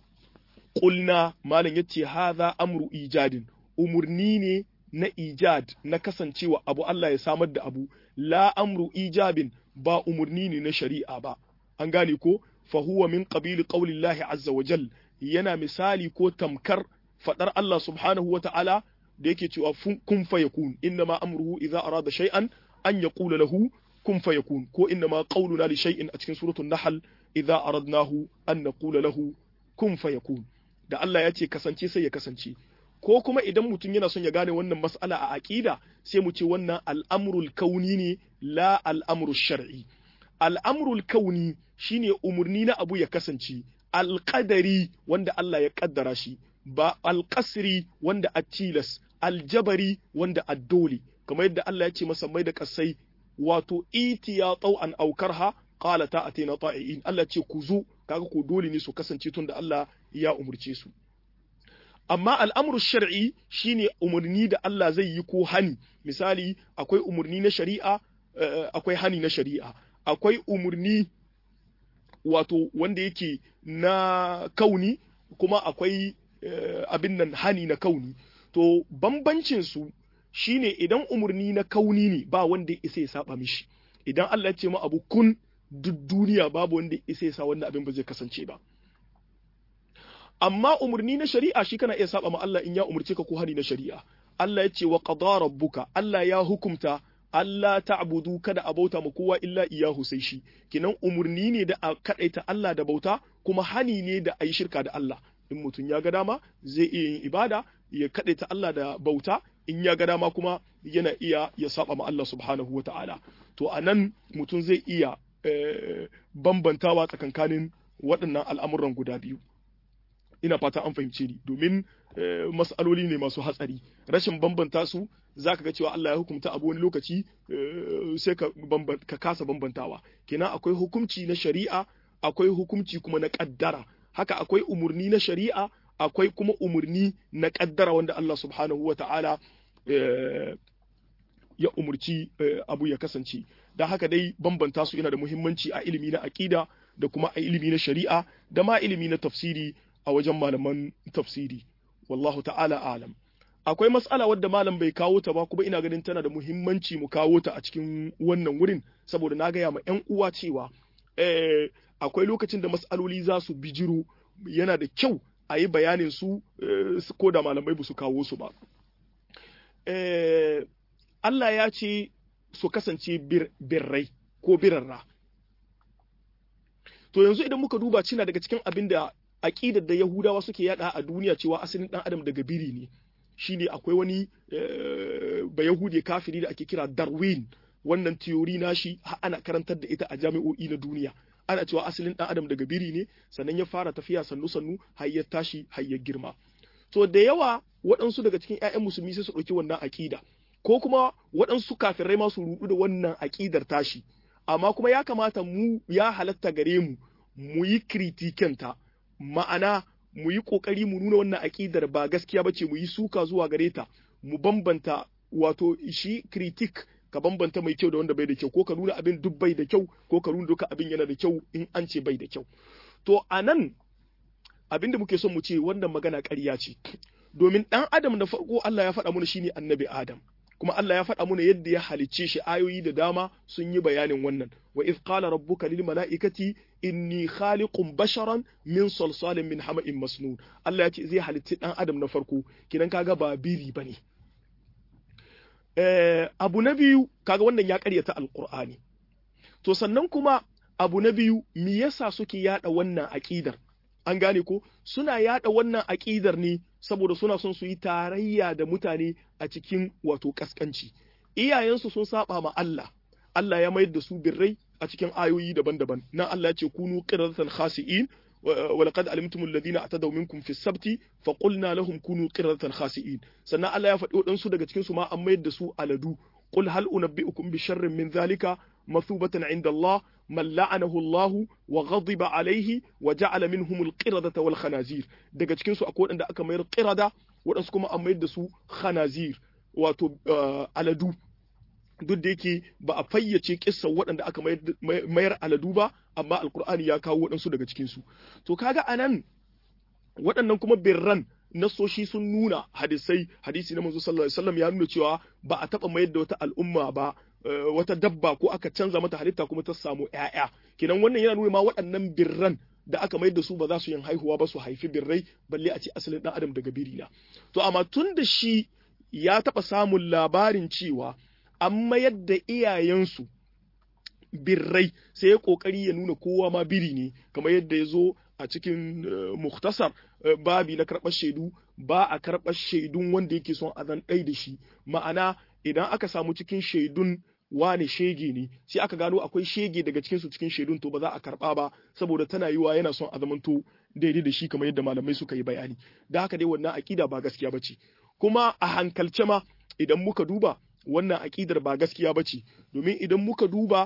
qulna malam yace hadha amru ijadin umurni ne na ijad na kasancewa abu Allah ya samar da abu la amru ijabin ba umurni ne na shari'a ba an gane ko fa huwa min qabili qaulillahi azza wa jal yana misali ko tamkar fadar Allah subhanahu wa ta'ala da yake cewa kun fayakun inna ma amruhu idza arada shay'an an yaqula lahu kun fayakun ko inna ma qawluna li shay'in a cikin suratul nahl idza aradnahu an naqula lahu kun fayakun da Allah ya ce kasance sai ya kasance ko kuma idan mutum yana son ya gane wannan mas'ala a aqida sai mu ce wannan al'amrul kauni ne la al'amru shar'i al'amrul kauni shine umurni na abu ya kasance alƙadari wanda Allah ya ƙaddara shi ba alƙasri wanda a tilas aljabari wanda a dole kamar yadda Allah ya ce masa mai da kasai wato iti ya tsau an aukarha qala ta atina ta'iin Allah ce ku zo kaga ko dole ne su kasance tun da Allah ya umurce su amma al'amru shar'i shine umarni da Allah zai yi ko hani misali akwai umarni na shari'a akwai hani na shari'a akwai umarni wato wanda yake na kauni kuma akwai abin nan hani na kauni to bambancin su shine idan umarni na kauni ne ba wanda ya isa ya saba mishi idan Allah ya ce mu abu kun duk duniya babu wanda ya isa ya sa wanda abin ba zai kasance ba amma umarni na shari'a shi kana iya saba ma Allah in ya umarce ka ko hani na shari'a Allah ya ce wa qada rabbuka Allah ya hukumta Allah ta'budu kada a bauta ma kowa illa iyahu sai shi kinan umarni ne da a kadaita Allah da bauta kuma hani ne da a yi shirka da Allah in mutum ya ga dama zai iya yin ibada ya kadaita Allah da bauta in ya ga dama kuma yana iya ya saba ma Allah subhanahu wa ta'ala to anan mutum zai iya bambantawa tsakankanin waɗannan al'amuran guda biyu ina fata an fahimce ni domin mas'aloli ne masu hatsari rashin bambanta su zaka ga cewa Allah ya hukunta abu wani lokaci sai ka ka kasa bambantawa kenan akwai hukunci na shari'a akwai hukunci kuma na kaddara haka akwai umurni na shari'a akwai kuma umurni na kaddara wanda Allah subhanahu wa ta'ala ya umurci abu ya kasance da haka dai bambanta su yana da muhimmanci a ilimi na aqida da kuma a ilimi na shari'a da ma ilimi na tafsiri a wajen malaman tafsiri wallahu ta'ala alam akwai mas'ala wadda malam bai kawo ta ba kuma ina ganin tana da muhimmanci mu kawo ta a cikin wannan wurin saboda na gaya ma 'yan uwa cewa eh, akwai lokacin da mas'aloli za su bijiro yana da kyau a yi bayanin su eh, ko da malamai ba su kawo su ba eh, Allah ya ce su kasance bir, birrai ko birarra to yanzu idan muka duba cina daga cikin abin da aƙidar da Yahudawa suke yada a duniya cewa asalin ɗan adam daga biri ne shine akwai wani ba Yahudi kafiri da ake kira Darwin wannan theory nashi ana karantar da ita a jami'o'i na duniya ana cewa asalin ɗan adam daga biri ne sannan ya fara tafiya sannu sannu har ya tashi har ya girma to da yawa waɗansu daga cikin 'ya'yan musulmi sai su ɗauki wannan aƙida ko kuma waɗansu kafirai ma su rudu da wannan aƙidar tashi amma kuma ya kamata mu ya halatta gare mu mu yi kritikenta ma'ana mu yi ƙoƙari mu nuna wannan aƙidar ba gaskiya ba ce mu yi suka zuwa gare ta mu bambanta wato shi kritik ka bambanta mai kyau da wanda bai da kyau ko ka nuna abin duk bai da kyau ko ka nuna duka abin yana da kyau in an ce bai da kyau to a nan abin da muke son mu ce wannan magana ƙarya ce domin ɗan adam da farko Allah ya faɗa mana shine annabi Adam kuma Allah ya faɗa mana yadda ya halicce shi ayoyi da dama sun yi bayanin wannan wa iz qala rabbuka lil mala'ikati inni khaliqun basharan min salsalin min hama'in masnun Allah ya ce zai halicci dan adam na farko kidan kaga ba biri bane eh abu na biyu kaga wannan ya karyata alqur'ani to sannan kuma abu na biyu me yasa suke yada wannan aqidar an gane ko suna yada wannan aqidar ne saboda suna son su yi tarayya da mutane a cikin wato kaskanci iyayensu sun saba ma Allah Allah ya mayar da su birrai a cikin ayoyi daban-daban nan Allah ya ce kunu qiradatan khasi'in wa laqad alimtum alladhina atadaw minkum fi sabti fa qulna lahum kunu qiradatan khasi'in sannan Allah ya faɗi waɗansu daga cikin su ma an mayar da su aladu qul hal unabbi'ukum bi sharrin min dhalika مثوبة عند الله من لعنه الله وغضب عليه وجعل منهم القردة والخنازير daga cikin su akwai wanda aka mayar qirada waɗansu kuma an mayar da su khanazir wato aladu duk da yake ba a fayyace kissan waɗanda aka mayar aladu ba amma alkur'ani ya kawo waɗansu daga cikin su to kaga anan waɗannan kuma birran nasoshi sun nuna hadisai hadisi na manzo sallallahu alaihi wasallam ya nuna cewa ba a taba mayar da wata al'umma ba wata dabba ko aka canza mata halitta kuma ta samu ƴaƴa kenan wannan yana nuna ma waɗannan birran da aka mayar da su ba za su yin haihuwa ba su haifi birrai balle a ce asalin dan adam daga biri na to amma tun da shi ya taba samun labarin cewa an mayar da iyayensu birrai sai ya kokari ya nuna kowa ma biri ne kamar yadda ya zo a cikin muktasar babi na karɓar shaidu ba a karɓar shaidun wanda yake son a zan ɗai da shi ma'ana idan aka samu cikin shaidun wane shege ne sai aka gano akwai shege daga cikin su cikin shaidun to ba za a karɓa ba saboda tana yiwa yana son a zamanto daidai da shi kamar yadda malamai suka yi bayani da haka dai wannan aƙida ba gaskiya ba ce kuma a hankalce ma idan muka duba wannan aƙidar ba gaskiya ba ce domin idan muka duba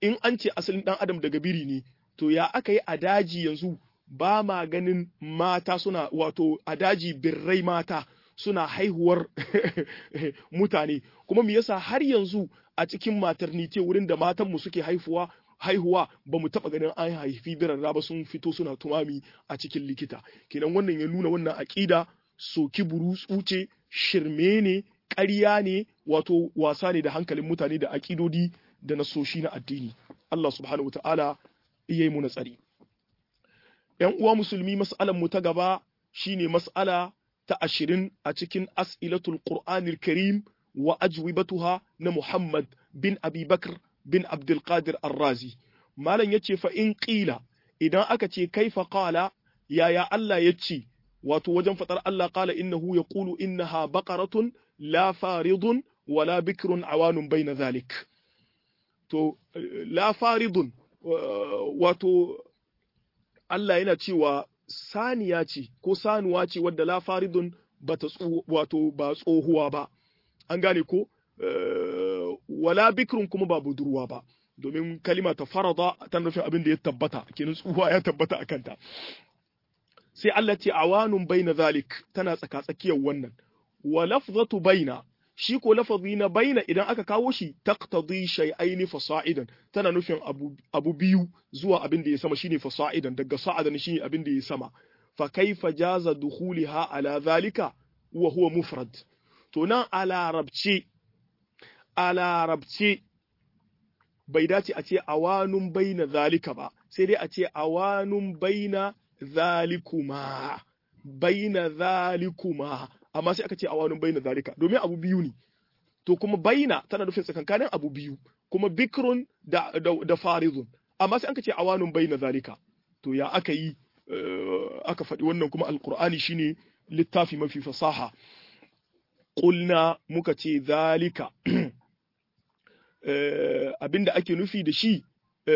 in an ce asalin dan adam daga biri ne to ya aka yi a daji yanzu ba ma ganin mata suna wato a daji birrai mata suna haihuwar mutane kuma me yasa har yanzu a cikin maternity wurin da matanmu suke haifuwa haihuwa ba mu taɓa ganin an haifi birarra ba sun fito suna tumami a cikin likita kenan wannan ya nuna wannan aƙida soki burutsu ce shirme ne ƙarya ne wato wasa ne da hankalin mutane da aƙidodi da nasoshi na addini Allah subhanahu wataala iya yi mu na tsari ‘yan uwa musulmi mas'alan mu ta gaba shine mas'ala ta ashirin a cikin as'ilatul qur'anil karim wa ajwibatuha na Muhammad bin Abi Bakr bin Abdulkadir Arrazi. Malam ya ce fa in ƙila idan aka ce kaifa qala yaya Allah ya ce wato wajen faɗar Allah qala innahu yaqulu innaha baqaratun la faridun wala bikrun awanun baina zalik. To la faridun wato Allah yana cewa saniya ce ko sanuwa ce wadda la faridun bata wato ba tsohuwa ba. An gane ko wala bikrun kuma ba budurwa ba domin kalima ta farada ta nufin abin da ya tabbata kenan tsuwa ya tabbata a kanta sai Allah ce awanun baina zalik tana tsaka tsakiyar wannan wa lafzatu baina shi ko lafazi na baina idan aka kawo shi taqtadi shay'ain fasa'idan tana nufin abu, abu biyu zuwa abin da ya sama shine fasa'idan daga sa'adan shine abin da ya sama fa kaifa jaza dukhuliha ala zalika wa huwa mufrad to nan a larabce a larabce bai dace a ce awanun baina zalika ba sai dai a ce awanun baina zalikuma baina zalikuma amma sai aka ce awanun baina zalika domin abu biyu ne to kuma baina tana nufin tsakankanin abu biyu kuma bikrun da, da, da faridun amma sai aka ce awanun baina zalika to ya aka yi uh, aka faɗi wannan kuma alkur'ani shine littafi mafi fasaha ƙulna muka ce zalika abinda ake nufi da shi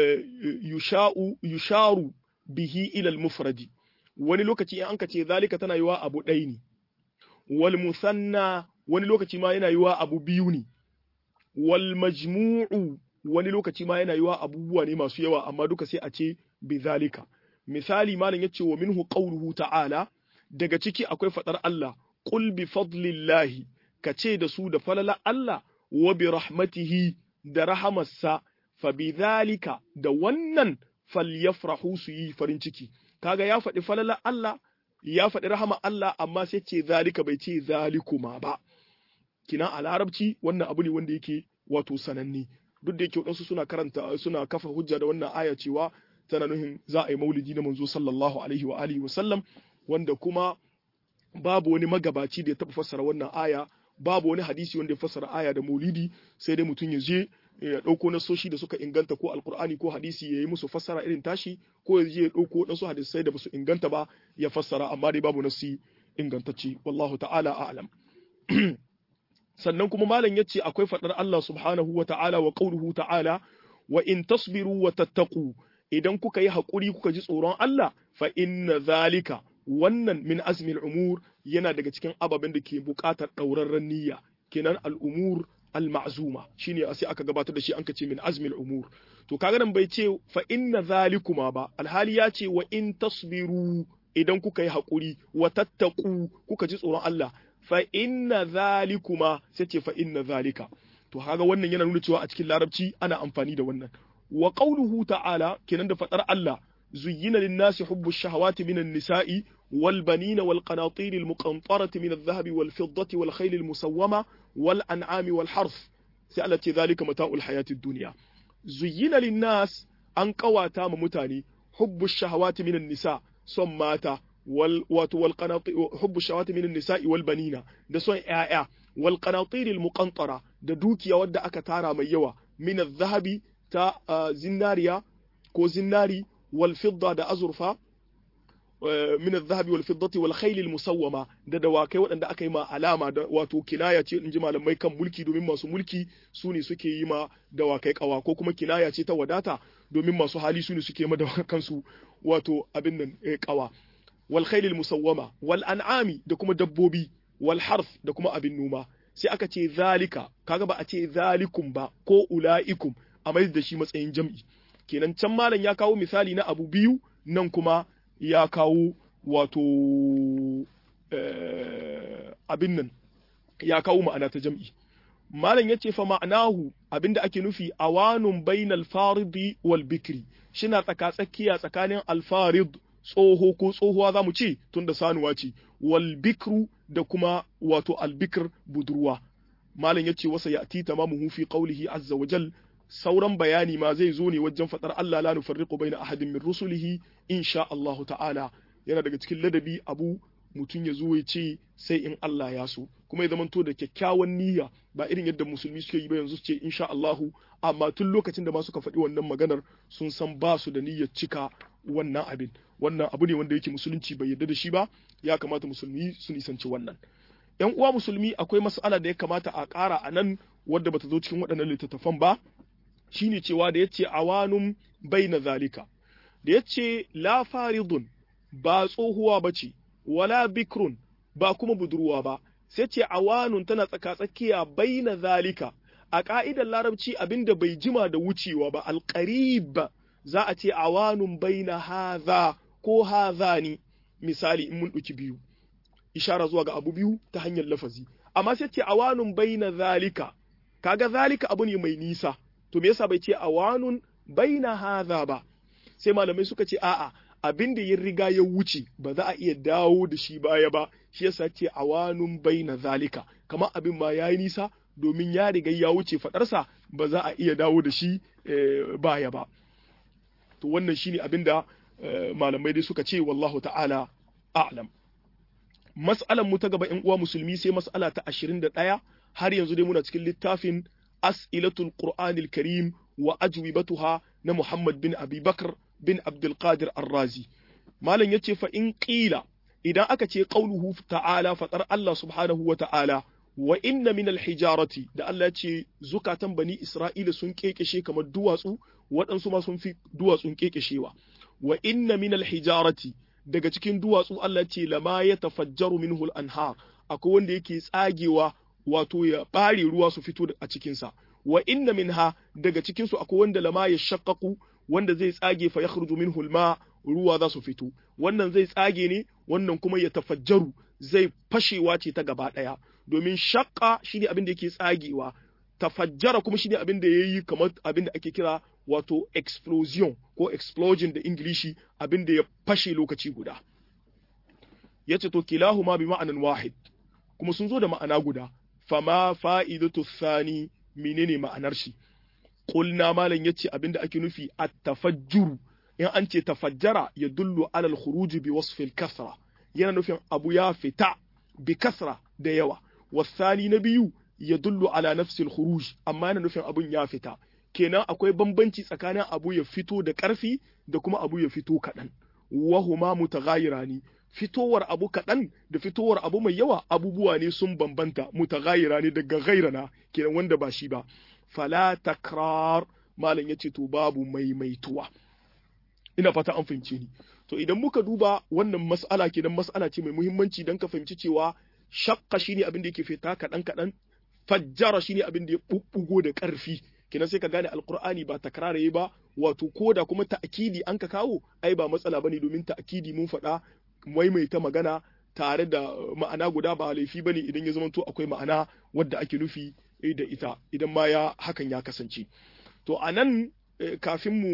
yusharu bihi ilal mufradi wani lokaci in anka ce zalika tana yiwa abu ɗaya ne wal musanna wani lokaci ma yana yiwa abu biyu ne wal majmu'u wani lokaci ma yana yiwa abubuwa ne masu yawa amma duka sai a ce bi zalika misali malam yace wa minhu qawluhu ta'ala daga ciki akwai fadar Allah qul bi fadlillahi ka ce da su da falala Allah wa bi rahmatihi da rahamarsa fa bi zalika da wannan falyafrahu su yi farin ciki kaga ya faɗi falala Allah ya faɗi rahama Allah amma sai ce zalika bai ce zalikuma ba kina a larabci wannan abu ne wanda yake wato sananne duk da yake wadansu suna karanta suna kafa hujja da wannan aya cewa tana nuhin za a yi maulidi na manzo sallallahu alaihi wa alihi wa sallam wanda kuma babu wani magabaci da ya taɓa fassara wannan aya babu wani hadisi wanda ya fassara aya da maulidi sai dai mutum ya je ya ɗauko nasoshi da suka inganta ko alkur'ani ko hadisi ya yi musu fassara irin tashi ko ya je ya ɗauko waɗansu hadisai da basu inganta ba ya fassara amma dai babu nasi ingantacce wallahu ta'ala a'lam sannan kuma malam ya ce akwai faɗar Allah subhanahu wa ta'ala wa qauluhu ta'ala wa in tasbiru wa tattaqu idan kuka yi haƙuri kuka ji tsoron Allah fa inna zalika wannan min azmil umur yana daga cikin ababen da ke buƙatar ɗaurarren niyya kenan al'umur al-ma'zuma shine sai aka gabatar da shi an ce min azmil umur to kaga nan bai ce fa inna zalikuma ba alhali ya ce wa in tasbiru idan kuka yi haƙuri wa tattaku kuka ji tsoron Allah fa inna zalikuma sai ce fa inna zalika to kaga wannan yana nuna cewa a cikin larabci ana amfani da wannan wa qawluhu ta'ala kenan da fadar Allah zuyyina lin-nasi hubbu ash-shahawati minan nisa'i والبنين والقناطير المقنطرة من الذهب والفضة والخيل المسومة والأنعام والحرث سألت ذلك متاع الحياة الدنيا زين للناس أن قواتا متاني حب الشهوات من النساء صماتا وال والقناطير حب الشهوات من النساء والبنين ده سوء آية والقناطير المقنطرة ده دوكيا ودى أكتارا ميوا من الذهب تا زناريا كو زناري والفضة ده أزرفا min al-zahabi wal fiddati wal khayl al-musawwama da dawakai waɗanda aka yi ma alama da wato kinaya ce in ji malamai kan mulki domin masu mulki su ne suke yi ma dawakai kawa ko kuma kinaya ce ta wadata domin masu hali su ne suke ma kansu wato abin nan kawa wal khayl al-musawwama wal an'ami da kuma dabbobi wal harf da kuma abin noma sai aka ce zalika kaga ba a ce zalikum ba ko ulaikum a mai da shi matsayin jam'i kenan can malam ya kawo misali na abu biyu nan kuma ya kawo wato abin nan ya kawo ma'ana ta jam'i malam ya ce fa ma'anahu abinda ake nufi awanun bainal faridi wal bikri shina tsaka tsakiya tsakanin alfarid tsoho ko tsohuwa zamu ce tunda sanuwa ce wal bikru da kuma wato albikr budurwa malam ya ce wasa ya'ti tamamuhu fi qawlihi azza wa jal sauran bayani ma zai zo ne wajen fadar Allah la nufarriqu baina ahadin min rusulihi insha Allah ta'ala yana daga cikin ladabi abu mutum ya zo ya ce sai in Allah ya so kuma ya zamanto da kyakkyawan niyya ba irin yadda musulmi suke yi ba yanzu su ce insha Allahu amma tun lokacin da ma suka faɗi wannan maganar sun san ba su da niyyar cika wannan abin wannan abu ne wanda yake musulunci bai yarda da shi ba ya kamata musulmi su nisanci wannan yan uwa musulmi akwai mas'ala da ya kamata a ƙara a nan wadda bata zo cikin waɗannan littattafan ba shine cewa da yace awanum baina zalika da yace la faridun ba tsohuwa bace wala bikrun ba kuma budurwa ba sai ce awanun tana tsaka-tsakiya baina zalika a ka'idar larabci abinda bai jima da wucewa ba alqarib za a ce awanun baina haza ko hazani misali in mun ɗauki biyu ishara zuwa ga abu biyu ta hanyar lafazi amma sai ce awanun baina zalika kaga zalika abu ne mai nisa to me yasa bai ce awanun baina haza ba sai malamai suka ce a'a abin da ya riga ya wuce ba za a iya dawo da shi baya ba shi yasa ce awanun baina zalika kamar abin ma yayi nisa domin ya riga ya wuce fadarsa ba za a iya dawo da shi baya ba to wannan shine abin da malamai dai suka ce wallahu ta'ala a'lam mas'alan mu ta gaba in uwa musulmi sai mas'ala ta 21 har yanzu dai muna cikin littafin as'ilatul qur'anil karim wa ajwibatuha na Muhammad bin Abi Bakr bin Abdul Qadir Ar-Razi malam yace fa in qila idan aka ce qauluhu ta'ala fatar Allah subhanahu wa ta'ala wa inna min al-hijarati da Allah ce zukatan bani Isra'ila sun kekeshe kamar duwatsu waɗansu ma sun fi duwatsun kekeshewa wa inna min al-hijarati daga cikin duwatsu Allah ce lama ya tafajjaru minhu al-anhar akwai wanda yake tsagewa wato ya bare ruwa su fito a cikinsa wa inna minha daga cikinsu akwai wanda lama ya shaqqaqu wanda zai tsage fa yakhruju minhu al-ma ruwa za su fito wannan zai tsage ne wannan kuma ya tafajjaru zai fashewa ce ta gaba daya domin shaqqa shine abin da yake tsagewa tafajjara kuma shine abin da yayi kamar abin da ake kira wato explosion ko explosion da ingilishi abin da ya fashe lokaci guda yace to kilahuma bi ma'anan wahid kuma sun zo da ma'ana guda fama fa'idatu thani menene ma'anar shi qulna malan yace abinda ake nufi at-tafajjur in an ce tafajjara ya dullu alal khuruj bi wasf al-kasra yana nufin abu ya fita bi kasra da yawa wasani na biyu ya dullu ala nafsi al-khuruj amma yana nufin abun ya fita kenan akwai bambanci tsakanin abu ya fito da ƙarfi da kuma abu ya fito kaɗan wahuma mutaghayirani fitowar abu kaɗan da fitowar abu mai yawa abubuwa ne sun bambanta mutaghayira ne daga gairana kenan wanda ba shi ba fala takrar malam yace to babu maimaituwa ina fata an fahimce ni to idan muka duba wannan mas'ala kenan mas'ala ce mai muhimmanci dan ka fahimci cewa shakka shine abin da yake fita kaɗan kaɗan fajjara shine abin da ya bubbugo da ƙarfi kenan sai ka gane alqur'ani ba takraraye ba wato koda kuma ta'kidi an ka kawo ai ba matsala bane domin ta'kidi mun faɗa maimaita magana tare da ma'ana guda ba laifi bane idan ya zamanto akwai ma'ana wadda ake nufi da ita idan ma ya hakan ya kasance to anan kafin mu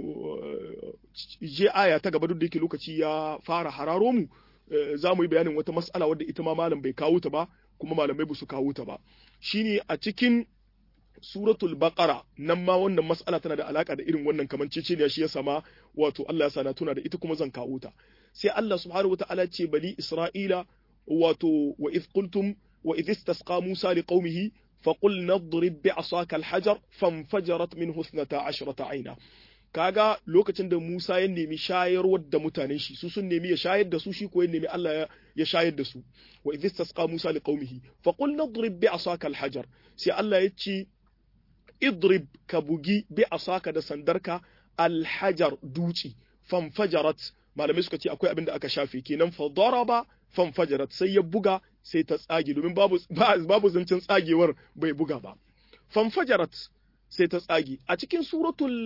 je aya ta gaba duk da yake lokaci ya fara hararo mu za mu yi bayanin wata mas'ala wadda ita ma malam bai kawo ta ba kuma malamai ba su kawo ta ba shine a cikin suratul baqara nan ma wannan mas'ala tana da alaka da irin wannan kamanceceniya shi ya sama wato Allah ya sana tuna da ita kuma zan kawo ta sai Allah subhanahu wataala ce bani Isra'ila wato wa idh qultum wa idh istasqa Musa liqaumihi فقل نضرب بعصاك الحجر فانفجرت منه اثنتا عشرة عينا kaga lokacin da Musa ya nemi shayarwar da mutanen shi su sun nemi ya shayar da su shi ko ya nemi Allah ya shayar da su wa idh istasqa Musa liqaumihi fa qul nadrib bi asaka alhajar sai Allah ya ce idrib ka bugi bi asaka da sandarka alhajar duci fanfajarat malamai suka ce akwai abin da aka shafe kenan fa daraba fanfajarat sai ya buga sai ta tsage domin babu babu zancen tsagewar bai buga ba fanfajarat sai ta tsage a cikin suratul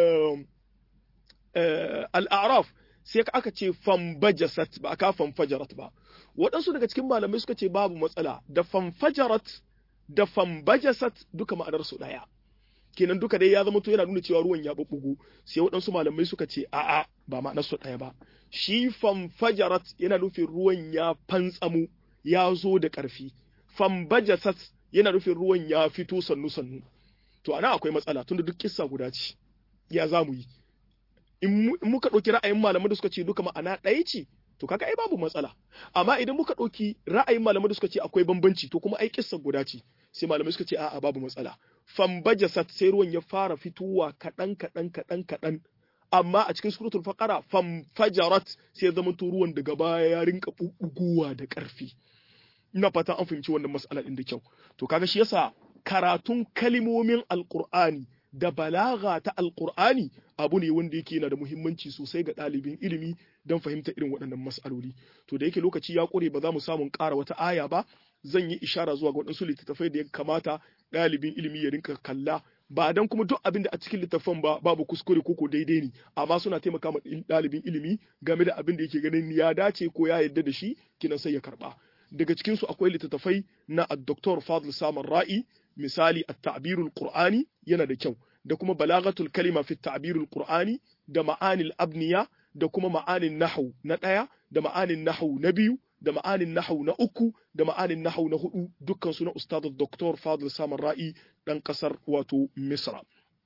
al-a'raf sai aka ce fanbajasat ba aka fanfajarat ba waɗansu daga cikin malamai suka ce babu matsala da fanfajarat da fanbajasat duka ma'anar su ɗaya kenan duka dai ya zama to yana nuna cewa ruwan ya bubbugu sai waɗansu malamai suka ce a'a ba ma'anar su ɗaya ba shi fanfajarat yana nufin ruwan ya fantsamu ya zo da ƙarfi fanbajasat yana nufin ruwan ya fito sannu sannu to ana akwai matsala tunda duk kissa guda ce ya za mu yi in muka ɗauki ra'ayin malamai da suka ce duka ma'ana ɗaya ce to kaga ai babu matsala amma idan muka ɗauki ra'ayin malamai da suka ce akwai bambanci to kuma ai kissa guda ce sai malamai suka ce a'a babu matsala fambajasat sai ruwan ya fara fitowa kaɗan kaɗan kaɗan kaɗan amma a cikin suratul faqara famfajarat sai ya zama ruwan daga baya ya rinka bubbugowa da ƙarfi ina fata an fahimci wannan mas'ala din da kyau to kaga shi yasa karatun kalimomin alqur'ani da balaga ta alqur'ani abu ne wanda yake yana da muhimmanci sosai ga ɗalibin ilimi don fahimta irin waɗannan mas'aloli to da yake lokaci ya ƙure ba za mu samu ƙara wata aya ba zan yi ishara zuwa ga waɗansu littattafai da ya kamata ɗalibin ilimi ya rinka kalla ba dan kuma duk abin da a cikin littattafan ba babu kuskure ko daidai ne amma suna taimaka ma ɗalibin ilimi game da abin da yake ganin ya dace ko ya yarda da shi kinan sai ya karɓa daga cikin su akwai littattafai na Dr. Fadl Samar Ra'i misali at-ta'birul qur'ani yana da kyau da kuma balagatul kalima fi ta'birul qur'ani da ma'anil abniya da kuma ma'anin nahwu na ɗaya da ma'anin nahwu na biyu da ma'anin nahwu na uku da ma'anin nahwu na hudu dukkan su na ustad Dr. Fadl Samar Ra'i dan kasar wato Misra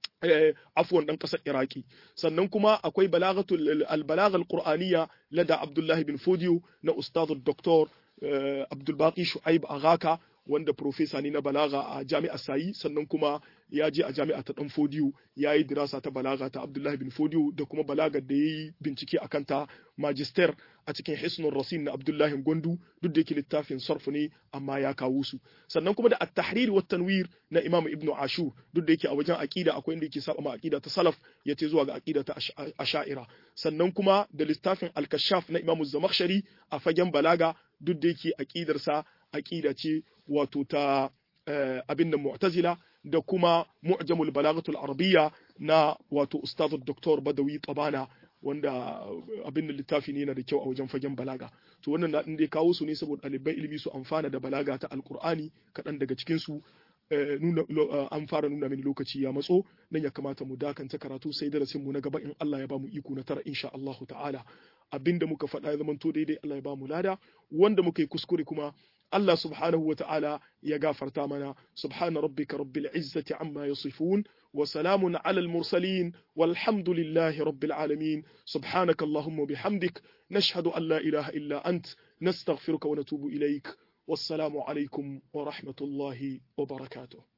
afwan dan kasar Iraki sannan kuma akwai balagatul al-balagha al-qur'aniyya lada Abdullah bin Fodiyo na ustad Dr. Abdul Baqi Shu'aib Agaka wanda profesa ne na balaga a jami'ar sayi sannan kuma ya je a jami'a ta dan fodiyo ya yi dirasa ta balaga ta abdullahi bin fodiyo da kuma balagar da ya yi bincike a kanta magister a cikin hisnun rasin na abdullahi gondu duk da yake littafin sarfu ne amma ya kawo su sannan kuma da at-tahrir wa tanwir na imam ibnu ashur duk da yake a wajen aqida akwai inda yake saba ma aqida ta salaf yace zuwa ga aqida ta asha'ira sannan kuma da littafin al-kashaf na imam zamakhshari a fagen balaga duk da yake aqidarsa aqida ce wato ta abin da mu'tazila da kuma mu'jamul balagatul arabiyya na wato ustaz Dr. Badawi Tabana wanda abin da littafi ne yana da kyau a wajen fagen balaga to wannan na dai kawo su ne saboda ɗaliban ilimi su amfana da balaga ta alkur'ani kaɗan daga cikin su nuna an fara nuna mini lokaci ya matso nan ya kamata mu dakanta karatu sai darasin mu na gaba in Allah ya ba mu iko na tara insha Allah ta'ala abinda muka faɗa ya zamanto daidai Allah ya ba mu lada wanda muka yi kuskure kuma Allah subhanahu wa ta'ala ya gafarta mana subhana rabbika rabbil izzati amma yasifun wa salamun ala al mursalin walhamdulillahi rabbil alamin subhanaka allahumma bihamdik nashhadu an la ilaha illa ant nastaghfiruka wa natubu ilaik wassalamu alaikum wa rahmatullahi wa barakatuh